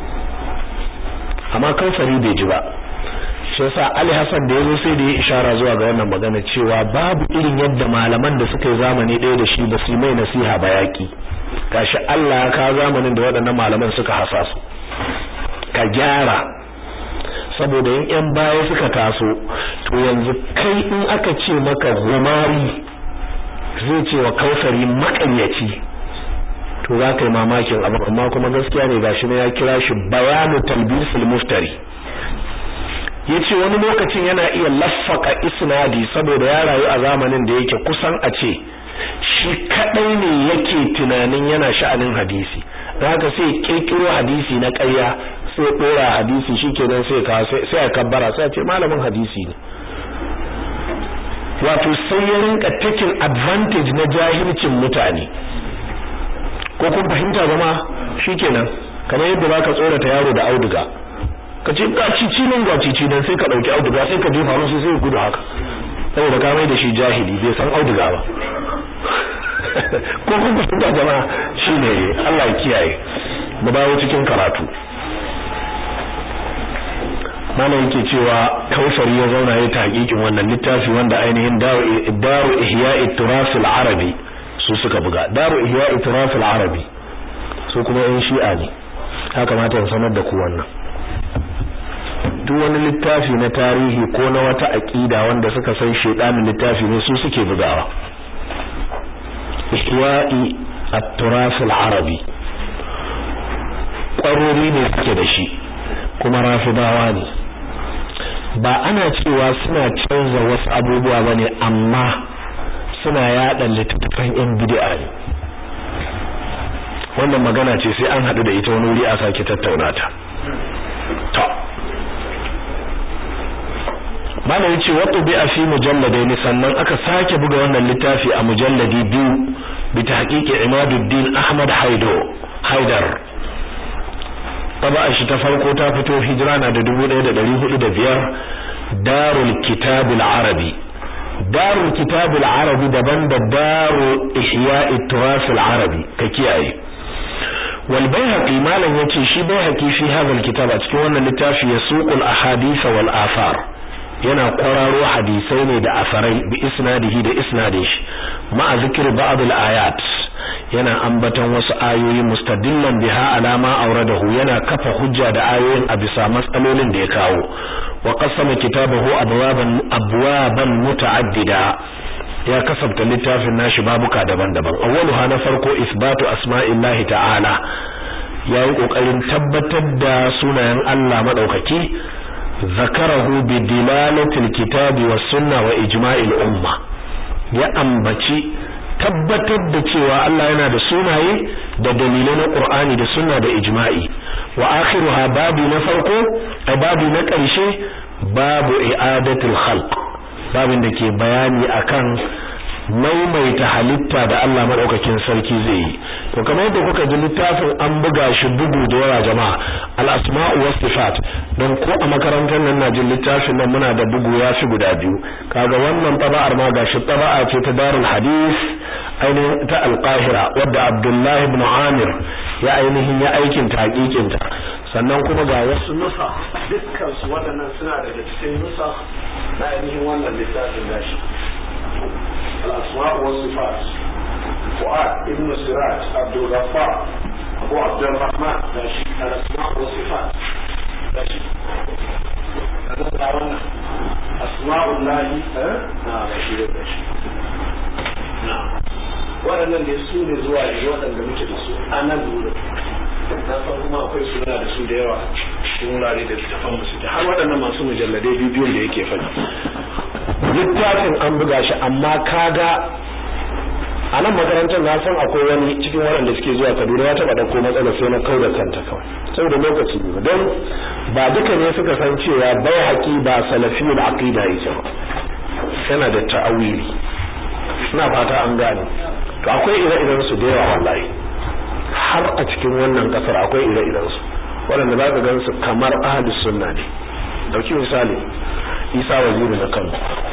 [SPEAKER 1] amma kamfani bai ji ba shi yasa Ali Hassan da yazo sai da ya ishara zuwa ga wannan magana cewa babu irin yadda malaman da suka yi zamani ɗaya da shi ba su mai nasiha ba yaki gashi Allah ya ka zamanin da waɗannan malaman suka hasa su ka gyara saboda in yan baya suka taso to yanzu kai in aka ce maka gumari zai ce wa kausari makaryaci to za ka yi mamakin abu amma kuma gaskiya ne gashi ne ya kira shi bayanu talbisul muftari yace wani lokacin yana iya laffaka isnadi saboda ya rayu a zamanin da yake kusan a ce shi kadai ne yake tunanin yana sha'anin hadisi don haka sai kirkiro hadisi na ƙarya sai dora hadisi shikenan sai ka sai a kabbara sai a ce malamin hadisi ne wato sai ya rinka taking advantage na jahilcin mutane ko kun fahimta zama shikenan kamar yadda baka tsorata yaro da auduga ka ce ga cici nan ga cici nan sai ka dauki auduga sai ka jefa masa sai ya gudu haka saboda ka mai da shi jahili bai san auduga ba ko kun fahimta jama'a shine Allah ya kiyaye mu dawo cikin karatu malam yake cewa kausari ya zauna ya ta hakikin wannan littafi wanda ainihin daru ihya'i turas al-arabi su suka buga daru ihya'i turas al-arabi su kuma yan shi'a ne ya kamata in sanar da ku wannan duk wani littafi na tarihi ko na wata aqida wanda suka san shedanin littafi ne su suke bugawa ihwa'i at-turath al-arabi ƙwarori ne suke da shi kuma rafidawa ne ba ana cewa suna canza wasu abubuwa bane amma suna yada littattafan yan bid'a ne wannan magana ce sai an hadu da ita wani wuri a sake tattauna ta to malai yace wato bi fi mujalladaini sannan aka sake buga wannan littafi a mujalladi biyu bi tahqiqi Imaduddin Ahmad Haido Haidar taba shi ta farko ta fito hijira na da 1405 Darul Kitab al-Arabi Darul Kitab al-Arabi daban da Darul Ihya' al-Turath al-Arabi ka kiyaye wal Baihaqi malan yace shi Baihaqi fi hadha al-kitab a cikin wannan littafi yasuqul ahadith wal athar yana kwararo hadisai ne da asarai bi isnadihi da isnadin shi ma'a zikir ba'd al-ayat yana ambaton wasu ayoyi mustadillan biha alama auradahu yana kafa hujja da ayoyin a bisa matsalolin da ya kawo wa qasama kitabahu abwaban abwaban muta'addida ya kasabta littafin nashi babuka daban-daban awwaluha na farko isbatu asma'illahi ta'ala yayi kokarin tabbatar da sunayen Allah madaukaki zakarahu bi dilalatil kitabi was sunna wa ijma'il umma ya ambaci tabbatar da cewa Allah yana da sunaye da dalilai na Qur'ani da sunna da ijma'i wa akhiruha babu na farko a babu na ƙarshe babu i'adatul khalq babin da ke bayani akan maimaita halitta da Allah madaukakin sarki zai yi to kamar yadda kuka ji littafin an buga shi bugu da yawa jama'a al-asma'u was sifat don ko a makarantar nan na jin littafin nan muna da bugu ya fi guda biyu kaga wannan taba'ar ma gashi taba'a ce ta darul hadith ainihin ta al-qahira wadda Abdullah ibn Amir ya ainihin ya aikin taqiqin ta sannan kuma ga wasu nusa dukkan su waɗannan suna daga cikin nusa na ainihin wannan littafin gashi الأسماء والصفات فؤاد ابن سراج عبد الغفار أبو عبد الرحمن ماشي الأسماء والصفات ماشي أسماء الله ها نعم ماشي ماشي نعم waɗannan da su ne zuwa ne waɗanda muke da su a nan wurin na san kuma akwai suna da su da yawa cikin wurare da littafan musu har waɗannan masu mujalladai bibiyun da yake faɗi littafin an buga shi amma kaga a nan makarantar na san akwai wani cikin waɗanda suke zuwa Kaduna ya taɓa ɗauko matsalar sai na kau da kanta kawai saboda lokaci ne don ba duka ne suka san cewa bai haƙi ba salafiyul aqida yake ba yana da ta'awili ina fata an gane to akwai ire-iren su da yawa wallahi har a cikin wannan kasar akwai ire-iren su waɗanda za ka gan su kamar ahlus sunna ne dauki misali isa waziri na kano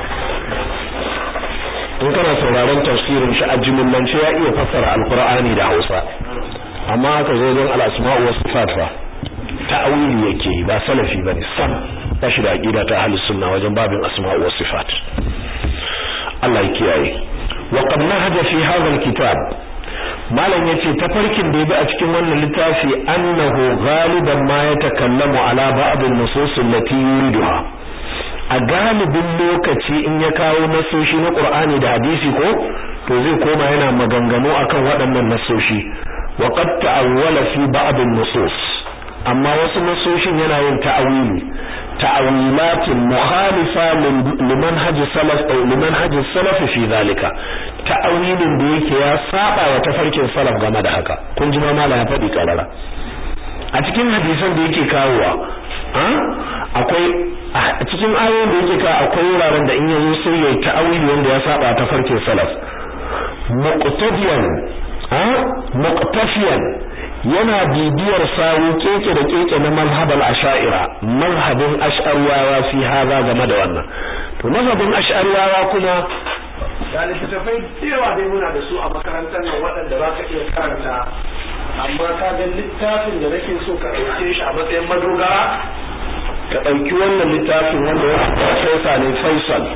[SPEAKER 1] in kana sauraron tafsirin shi a jimillance ya iya fassara alkur'ani da hausa amma haka zo don al'asma'u wasu sifat fa ta'awili yake ba salafi bane sam ba shi da aqida ta ahlus sunna wajen babin asma'u was sifat Allah ya kiyaye wa qad nahaja fi hadha alkitab malam yace tafarkin da yabi a cikin wannan littafi annahu ghaliban ma yatakallamu ala ba'd an-nusus allati yuriduha a galibin lokaci in ya kawo nasoshi na Qur'ani da hadisi ko to zai koma yana maganganu akan waɗannan nasoshi wa qad ta'awwala fi ba'd an-nusus amma wasu nasoshin yana yin ta'awili ta'awilatin mukhalifa liman haji salaf aw liman haji salaf fi zalika ta'awilin da yake ya saba wa tafarkin salaf game da haka kun ji ma mala ya faɗi karara a cikin hadisan da yake kawowa akwai a cikin ayoyin da yake kawo akwai wuraren da in yazo sai ya ta'awili wanda ya saba tafarkin salaf muqtadiyan muqtafiyan yana bibiyar sawu keke da keke na mazhabal asha'ira mazhabin ash'ariyawa fi haza game da wannan to mazhabin ash'ariyawa kuma da littattafai yawa dai muna da su a makarantar nan waɗanda za ka iya karanta amma ka ga littafin da nake so ka ɗauke shi a matsayin madogara ka ɗauki wannan littafin wanda ya profesa ne faisal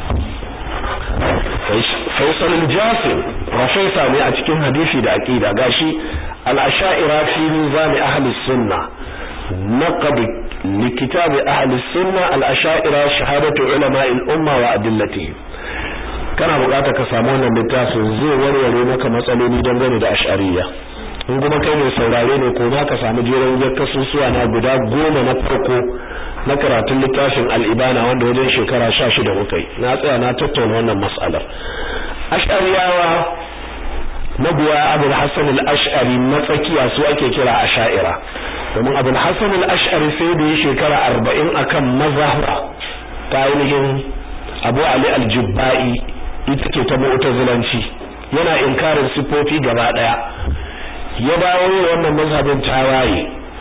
[SPEAKER 1] faisal al-jasir profesa ne a cikin hadisi da aqida gashi al-asha'ira fi mizan ahli sunna naqad لكتاب أهل السنة الأشائرة شهادة علماء الأمة وأدلتهم kana bukata ka samu wannan littafin zai warware maka matsaloli dangane da ash'ariyya in kuma kai mai saurare ne ko za ka samu jerin kasusuwa na guda goma na farko na karatun littafin al'ibana wanda wajen shekara sha shida muka yi na tsaya na tattauna wannan matsalar ash'ariyawa mabiya abul hasan al-ash'ari matsakiya su ake kira asha'ira domin abul hasan al-ash'ari sai da ya shekara arba'in akan mazhaba ta ainihin abu ali al-jubba'i ita ce ta mu'tazilanci yana inkarin sifofi gaba daya ya dawo wannan mazhabin tawaye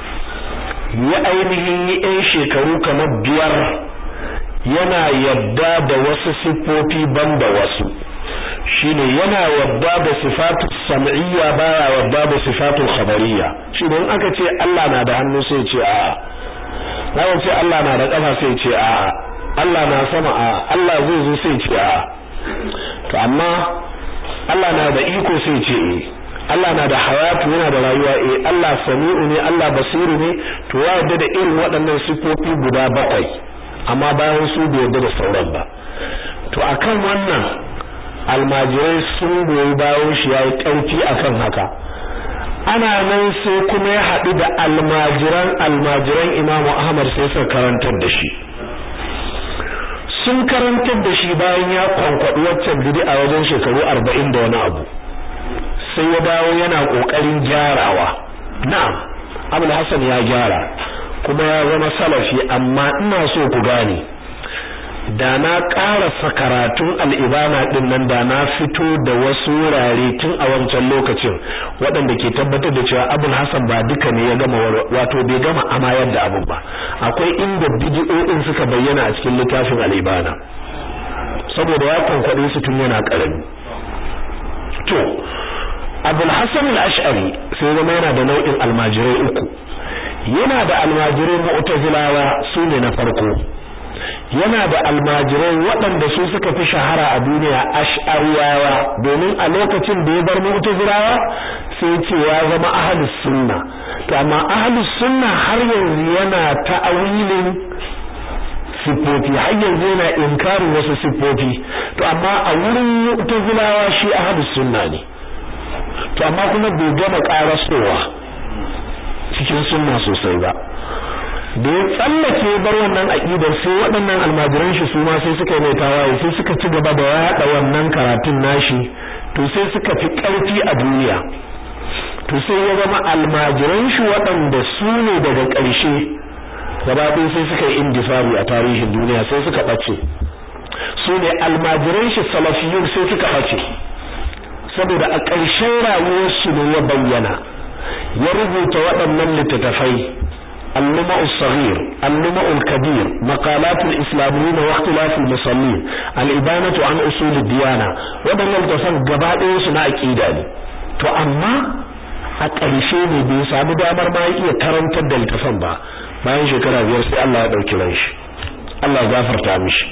[SPEAKER 1] ya ainihin yi ɗan shekaru kamar biyar yana yadda da wasu siffofi banda wasu shine yana yadda da sifatu sam'iyya baya yadda da sifatu khabariyya shine in aka ce Allah na da hannu sai ce a'a na ce Allah na da kafa sai ce a'a Allah na sama a'a Allah zai zo sai ce a'a to amma Allah na da iko sai ce eh Allah na da hayatu yana da rayuwa eh Allah sami'u ne Allah basiru ne to ya yarda da irin waɗannan sifofi guda bakwai amma bayan su bai yarda da sauran ba to akan wannan almajirai sun goyi bayan shi yayi ƙarfi akan haka ana nan sai kuma ya haɗu da almajiran almajiran Imam Ahmad sai suka karantar da shi sun karantar da shi bayan ya kwankwaɗi waccan bid'a wajen shekaru arba'in da wani abu sai ya dawo yana kokarin gyarawa na'am Abul Hassan ya gyara kuma ya zama salafi amma ina so ku gane da na karasa karatun al'ibana din nan da na fito da wasu wurare tun a wancan lokacin waɗanda ke tabbatar da cewa Abul Hassan ba duka ne ya gama wato bai gama amayar da abin ba akwai inda bidiyoyin suka bayyana a cikin littafin al'ibana saboda ya kwankwaɗe su tun yana ƙarami to abul hasan al-ash'ari sai zama yana da nau'in almajirai uku yana da almajirai mu'tazilawa su ne na farko yana da almajirai waɗanda su suka fi shahara a duniya ash'ariyawa domin a lokacin da ya bar mu'tazilawa sai ce ya zama ahlus sunna to amma ahlus sunna har yanzu yana ta'awilin sifofi har yanzu yana inkarin wasu sifofi to amma a wurin mu'tazilawa shi ahlus sunna ne to amma kuma bai gama karasowa cikin sunna sosai ba da ya tsallake bar wannan aqidar sai waɗannan almajiran shi su ma sai suka yi mai tawaye sai suka ci gaba da yaɗa wannan karatun nashi to sai suka fi ƙarfi a duniya to sai ya zama almajiran shi waɗanda su ne daga ƙarshe gaba ɗaya sai suka yi indifari a tarihin duniya sai suka ɓace su ne almajiran shi salafiyun sai suka ɓace saboda a ƙarshen rayuwarsu ne ya bayyana ya rubuta waɗannan littattafai اللمع الصغير اللمع الكبير مقالات الإسلاميين واختلاف المصلين الإبانة عن أصول الديانة waɗannan littattafan gaba ɗaya su na aƙida ne to amma a ƙarshe ne bai samu damar ma iya karantar da littattafan ba bayan shekara biyar sai Allah ya ɗauki ran shi Allah ya gafarta mishi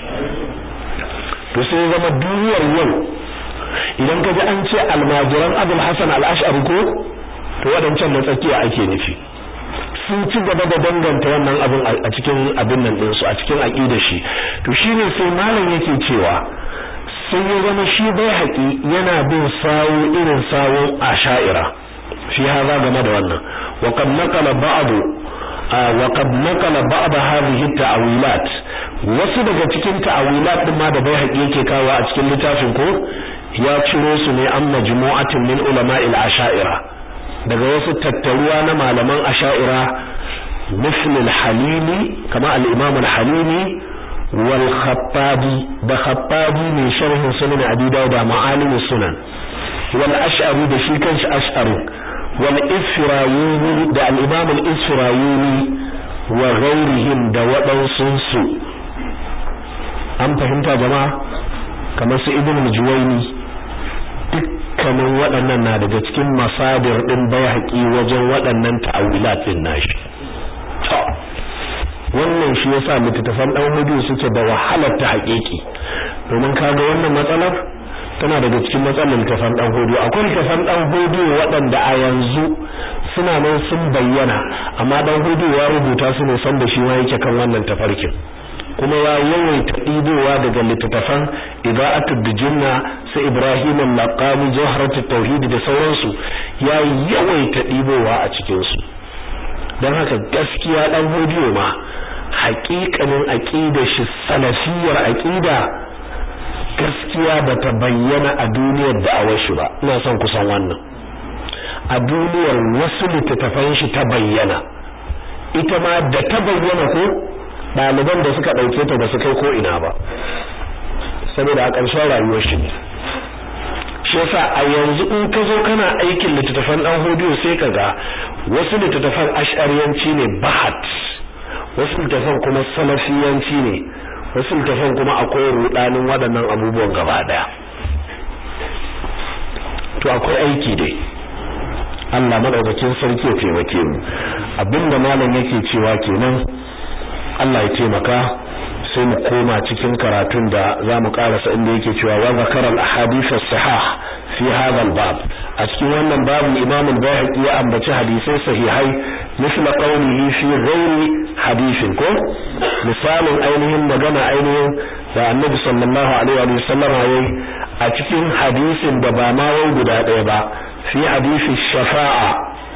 [SPEAKER 1] to sai zama duniyar yau idan ka ji an ce almajiran abul hasan al-ash'ari ko to wadancan na tsakiya ake nufi sun ci gaba da danganta wannan abin a cikin abin nan din su a cikin aqidar shi to shine sai malam yake cewa sai ya zama shi bai haƙi yana bin sawo irin sawo asha'ira fi haza game da wannan wa qad naqala ba'd wa qad naqala ba'd hadhihi at-ta'wilat wasu daga cikin ta'awilat din ma da bai haƙi yake kawo a cikin littafin ko ya ciro su ne an majmu'atin min ulama'il asha'ira daga wasu tattaruwa na malaman asha'ira misl al-halimi kama al-imam al-halimi wal khattabi da khattabi ne sharhin sunan abi dawud ma'alim sunan wal ash'ari da shi kanshi ash'ari wal isfirayuni da al-imam al-isfirayuni wa ghairihim da waɗansu su an fahimta jama'a kamar su ibn al-juwayni dukkanin waɗannan na daga cikin masadir din bayhaqi wajen waɗannan ta'awilat din nashi to wannan shi yasa littattafan dan hudu suke da wahalar ta haƙiƙi domin kaga wannan matsalar tana daga cikin matsalar littafan dan hudu akwai littafan dan hudu waɗanda a yanzu suna nan sun bayyana amma dan hudu ya rubuta su ne san da shi ma yake kan wannan tafarkin kuma ya yawaita ɗibowa daga littattafan ida'atul bijinna su Ibrahim al-Laqami Jawharat tauhid da sauransu ya yawaita ɗibowa a cikin su dan haka gaskiya dan hodiyo ma haƙiƙanin aqidar shi salafiyar aqida gaskiya bata bayyana a duniyar da'awar shi ba ina son kusan wannan a duniyar wasu littattafan shi ta bayyana ita ma da ta bayyana ko ɗaliban da suka ɗauke ta ba su kai ko ina ba saboda a ƙarshen rayuwar shi ne shi yasa a yanzu in ka zo kana aikin littattafan ɗan hodiyo sai ka ga wasu littattafan ash'ariyanci ne bahat wasu littattafan kuma salafiyanci ne wasu littattafan kuma akwai rudanin waɗannan abubuwan gaba ɗaya to akwai aiki dai Allah madaukakin sarki ya taimake mu abinda malam yake cewa kenan Allah ya taimaka sai mu koma cikin karatun da zamu karasa inda yake cewa wa zakara al-ahadith as-sahih fi hadha al-bab a cikin wannan babu Imam al-Baihaqi ya ambaci hadisai sahihai misla qawlihi fi ghairi hadithin ko misalin ainihin magana ainihin da Annabi sallallahu alaihi wa sallam yayi a cikin hadisin da ba ma wai guda ɗaya ba fi hadisi shafa'a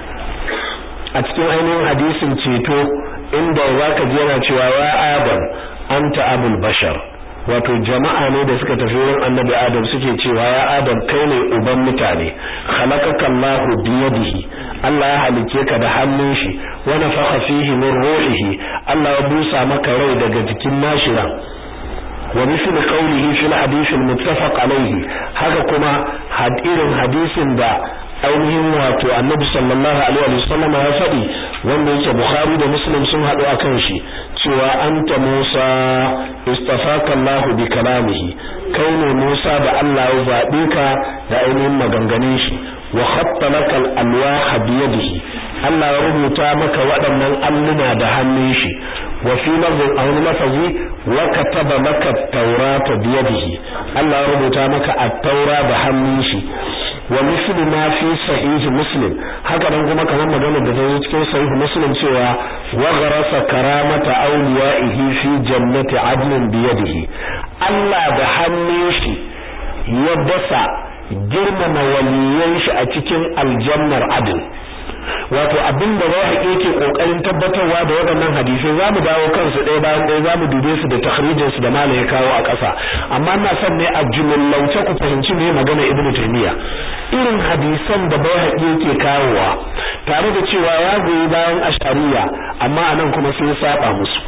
[SPEAKER 1] a cikin ainihin hadisin ceto inda zaka ji yana cewa ya adam anta abul bashar wato jama'a ne da suka tafi wurin annabi adam suke cewa ya adam kai ne uban mutane khalaqaka Allahu biyadihi Allah ya halice ka da hannun shi wa nafakha fihi min ruhihi Allah ya busa maka rai daga jikin nashira wa misli qawlihi fil hadith al muttafaq alayhi haka kuma hadirin hadisin da ainihin wato annabi sallallahu alaihi wa sallam ya faɗi wanda yake bukhari da muslim sun haɗu akan shi cewa anta musa istafaka allah bi kalamihi kai ne musa da allah ya zaɓe ka da ainihin maganganun shi wa khatta laka al-alwah bi yadihi allah ya rubuta maka waɗannan alluna da hannun shi wa fi lafzin aw lafazi wa kataba maka at-taurata bi yadihi allah ya rubuta maka at-taura da hannun shi wa misli ma fi sahih muslim haka nan kuma kamar maganar da ta zo cikin sahih muslim cewa wa gharasa karamata awliyaihi fi jannati adnin bi yadihi Allah da hannun shi ya dasa girmama waliyan shi a cikin aljannar adn wato abin da rawaki yake kokarin tabbatarwa da waɗannan hadisai zamu dawo kansu ɗaya bayan ɗaya zamu dube su da takhrijin su da mala ya kawo a ƙasa amma ina son ne a jumlauce ku fahimci me magana ibnu taymiya irin hadisan da rawaki yake kawowa tare da cewa ya goyi bayan ashariya amma anan kuma sai ya saba musu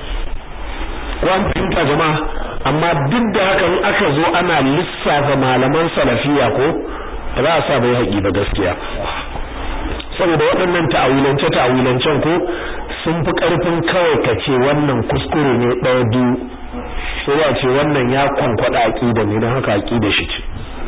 [SPEAKER 1] ko an fahimta jama'a amma duk da haka in aka zo ana lissafa malaman salafiya ko ba za a sa bai haƙi ba gaskiya saboda waɗannan ta'awilance ta'awilancen ko sun fi ƙarfin kawai ka ce wannan kuskure ne ɗaya biyu sai ya ce wannan ya kwankwada aƙida ne don haka aƙida shi ce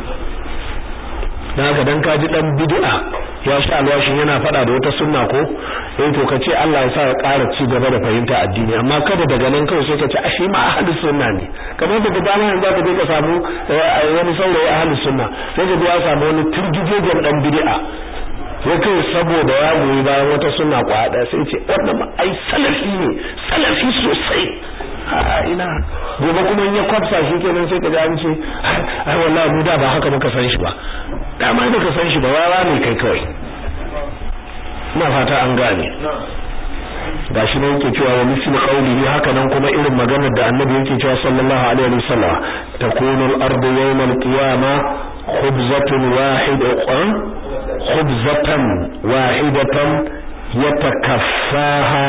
[SPEAKER 1] dan haka dan kaji dan bid'a ya sha alwashin yana faɗa da wata sunna ko eh to ka ce Allah ya sa ya ƙara ci gaba da fahimta addini amma kada daga nan kawai sai ka ce ashe ma ahli sunna ne kamar da dama yanzu ka je ka samu wani saurayi ahli sunna sai ka ya samu wani turgijejen dan bid'a sai kai saboda ya goyi bayan wata sunna kwada sai ce wannan ai salafi ne salafi sosai a ina gobe kuma in ya kwafsa shi kenan sai ka ji an ce ai wallahi mu da ba haka muka san shi ba dama da ka san shi ba wawa ne kai kawai ina fata an gane gashi ne yake cewa wa misli qawlihi haka nan kuma irin maganar da annabi yake cewa sallallahu alaihi wasallam takunu al-ardu yawm al-qiyamah khubzatun wahidatan khubzatan wahidatan yatakaffaha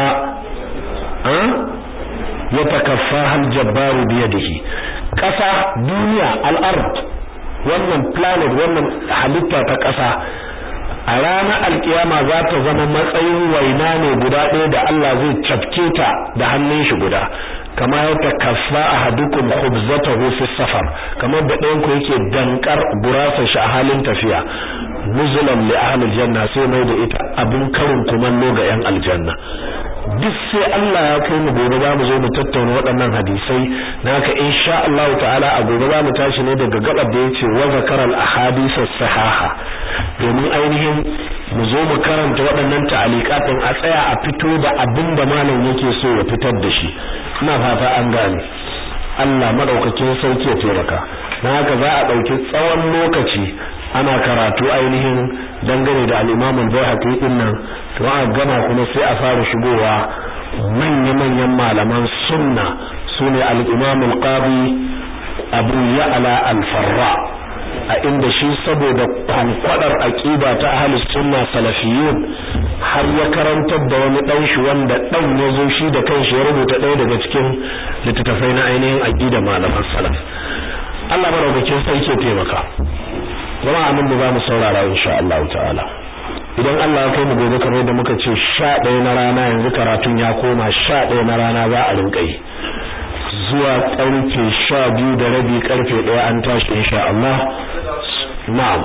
[SPEAKER 1] yatakaffaha al-jabbar bi yadihi kasa duniya al-ard wannan planet wannan halitta ta kasa a ranar alkiyama za ta zama matsayin waina ne guda ɗaya da Allah zai cafke ta da hannun shi guda kama ya takaffa ahadukum khubzatahu fi safar kamar da ɗayan ku yake dankar gurasa shi a halin tafiya nuzulan li ahli aljanna sai mai da ita abin karin kumallo ga yan aljanna duk sai Allah ya kai mu gobe za mu zo mu tattauna waɗannan hadisai naka insha Allah ta'ala a gobe za mu tashi ne daga gabar da yace wa zakara al ahadith sahaha domin ainihin mu zo mu karanta waɗannan ta'aliqat din a tsaya a fito da abin da malam yake so ya fitar da shi ina fata an gane Allah madaukakin sauki ya taimaka dan haka za a dauki tsawon lokaci ana karatu ainihin dangane da al-Imam al-Baihaqi din nan to a gama kuma sai a fara shigowa manya-manyan malaman sunna sune al-Imam al-Qadi Abu Ya'la al-Farra a inda shi saboda kwankwadar aqida ta ahlus sunna salafiyun har ya karantar da wani dan shi wanda dan ya zo shi da kanshi ya rubuta ɗaya daga cikin littattafai na ainihin aqida malaman salaf Allah madaukakin sai ke taimaka jama'a nan da zamu saurara insha Allah ta'ala idan Allah ya kai mu gobe kamar da muka ce 11 na rana yanzu karatun ya koma 11 na rana za a rinka yi zuwa karfe 12 da rabi karfe 1 an tashi insha Allah na'am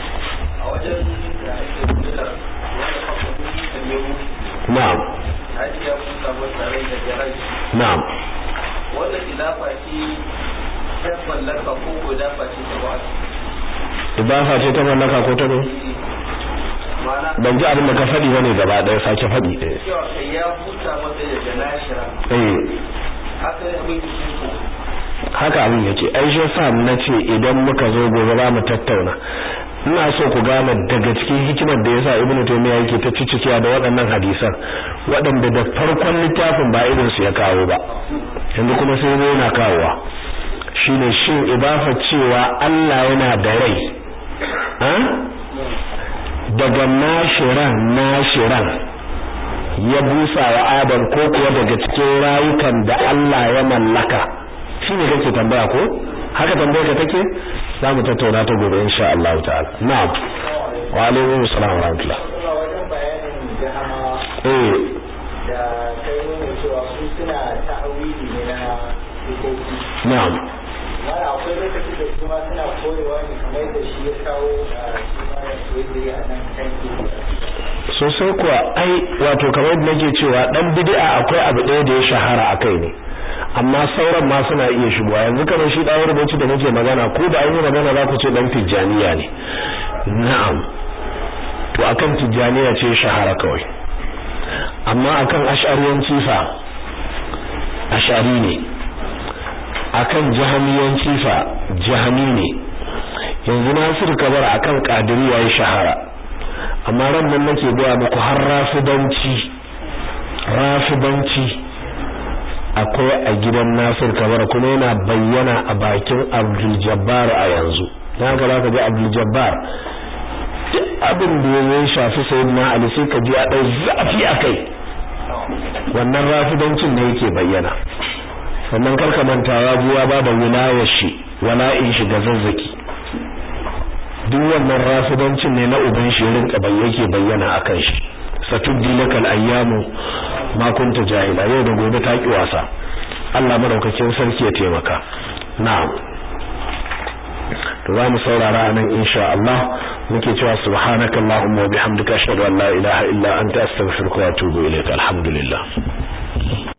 [SPEAKER 1] na'am na'am
[SPEAKER 2] wannan ilafa ce ta mallaka ko ko dafa ce ta ba
[SPEAKER 1] idafa ce ta mallaka ko ta ne ban ji abin da ka faɗi bane gaba ɗaya sake faɗi ɗaya
[SPEAKER 2] cewa kai ya huta masa da nashira
[SPEAKER 1] eh
[SPEAKER 2] haka ne abin yake ko
[SPEAKER 1] haka abin yake ai shi yasa na ce idan muka zo gobe za mu tattauna ina so ku gane daga cikin hikimar da yasa ibnu taymiya yake ta cicikiya da waɗannan hadisan waɗanda da farkon littafin ba irin su ya kawo ba yanzu kuma sai ne yana kawowa shine shin ibafa cewa Allah yana da rai daga nashiran nashiran ya busa wa Adam ko kuwa daga cikin rayukan da Allah ya mallaka shine kake tambaya ko haka tambayar ka take za mu tattauna ta gobe insha Allah ta'ala na'am wa alaikum assalam wa rahmatullah
[SPEAKER 3] wajen bayanin jahama
[SPEAKER 1] eh
[SPEAKER 3] da kai nuna cewa su suna ta'awili ne na hukoki
[SPEAKER 1] na'am
[SPEAKER 3] mara akwai lokaci da kuma suna koyewa ne kamar yadda shi ya kawo a shi ma ya koyi a nan kan
[SPEAKER 1] sosai kuwa ai wato kamar yadda nake cewa dan bid'a akwai abu ɗaya da ya shahara akai ne amma sauran ma suna iya shigowa yanzu kamar shi dawo rubuci da nake magana ko da an yi magana za ku ce dan tijjaniya ne na'am to akan tijjaniya ce shahara kawai amma akan ash'ariyanci fa ash'ari ne akan jahamiyanci fa jahami ne yanzu Nasir Kabar akan Qadiriyya ya shahara amma ran nan nake gaya muku har rafidanci rafidanci akwai a gidan Nasir Kabar kuma yana bayyana a bakin Abdul Jabbar a yanzu dan haka zaka ga Abdul Jabbar duk abin da ya shafi sayyidina Ali sai ka ji a dau zafi akai wannan rafidancin ne yake bayyana sannan karka manta ya ji ya bada wilayar shi wala'in shi ga zazzaki duk wannan rafidancin ne na uban shi rinka yake bayyana akan shi satuddi lakal ayyamu ma kunta jahila yau da gobe ta ki wasa Allah madaukakin sarki ya taimaka na'am to za mu saurara anan insha Allah muke cewa subhanakallahumma wa bihamdika ashhadu an la ilaha illa anta astaghfiruka wa atubu ilayk alhamdulillah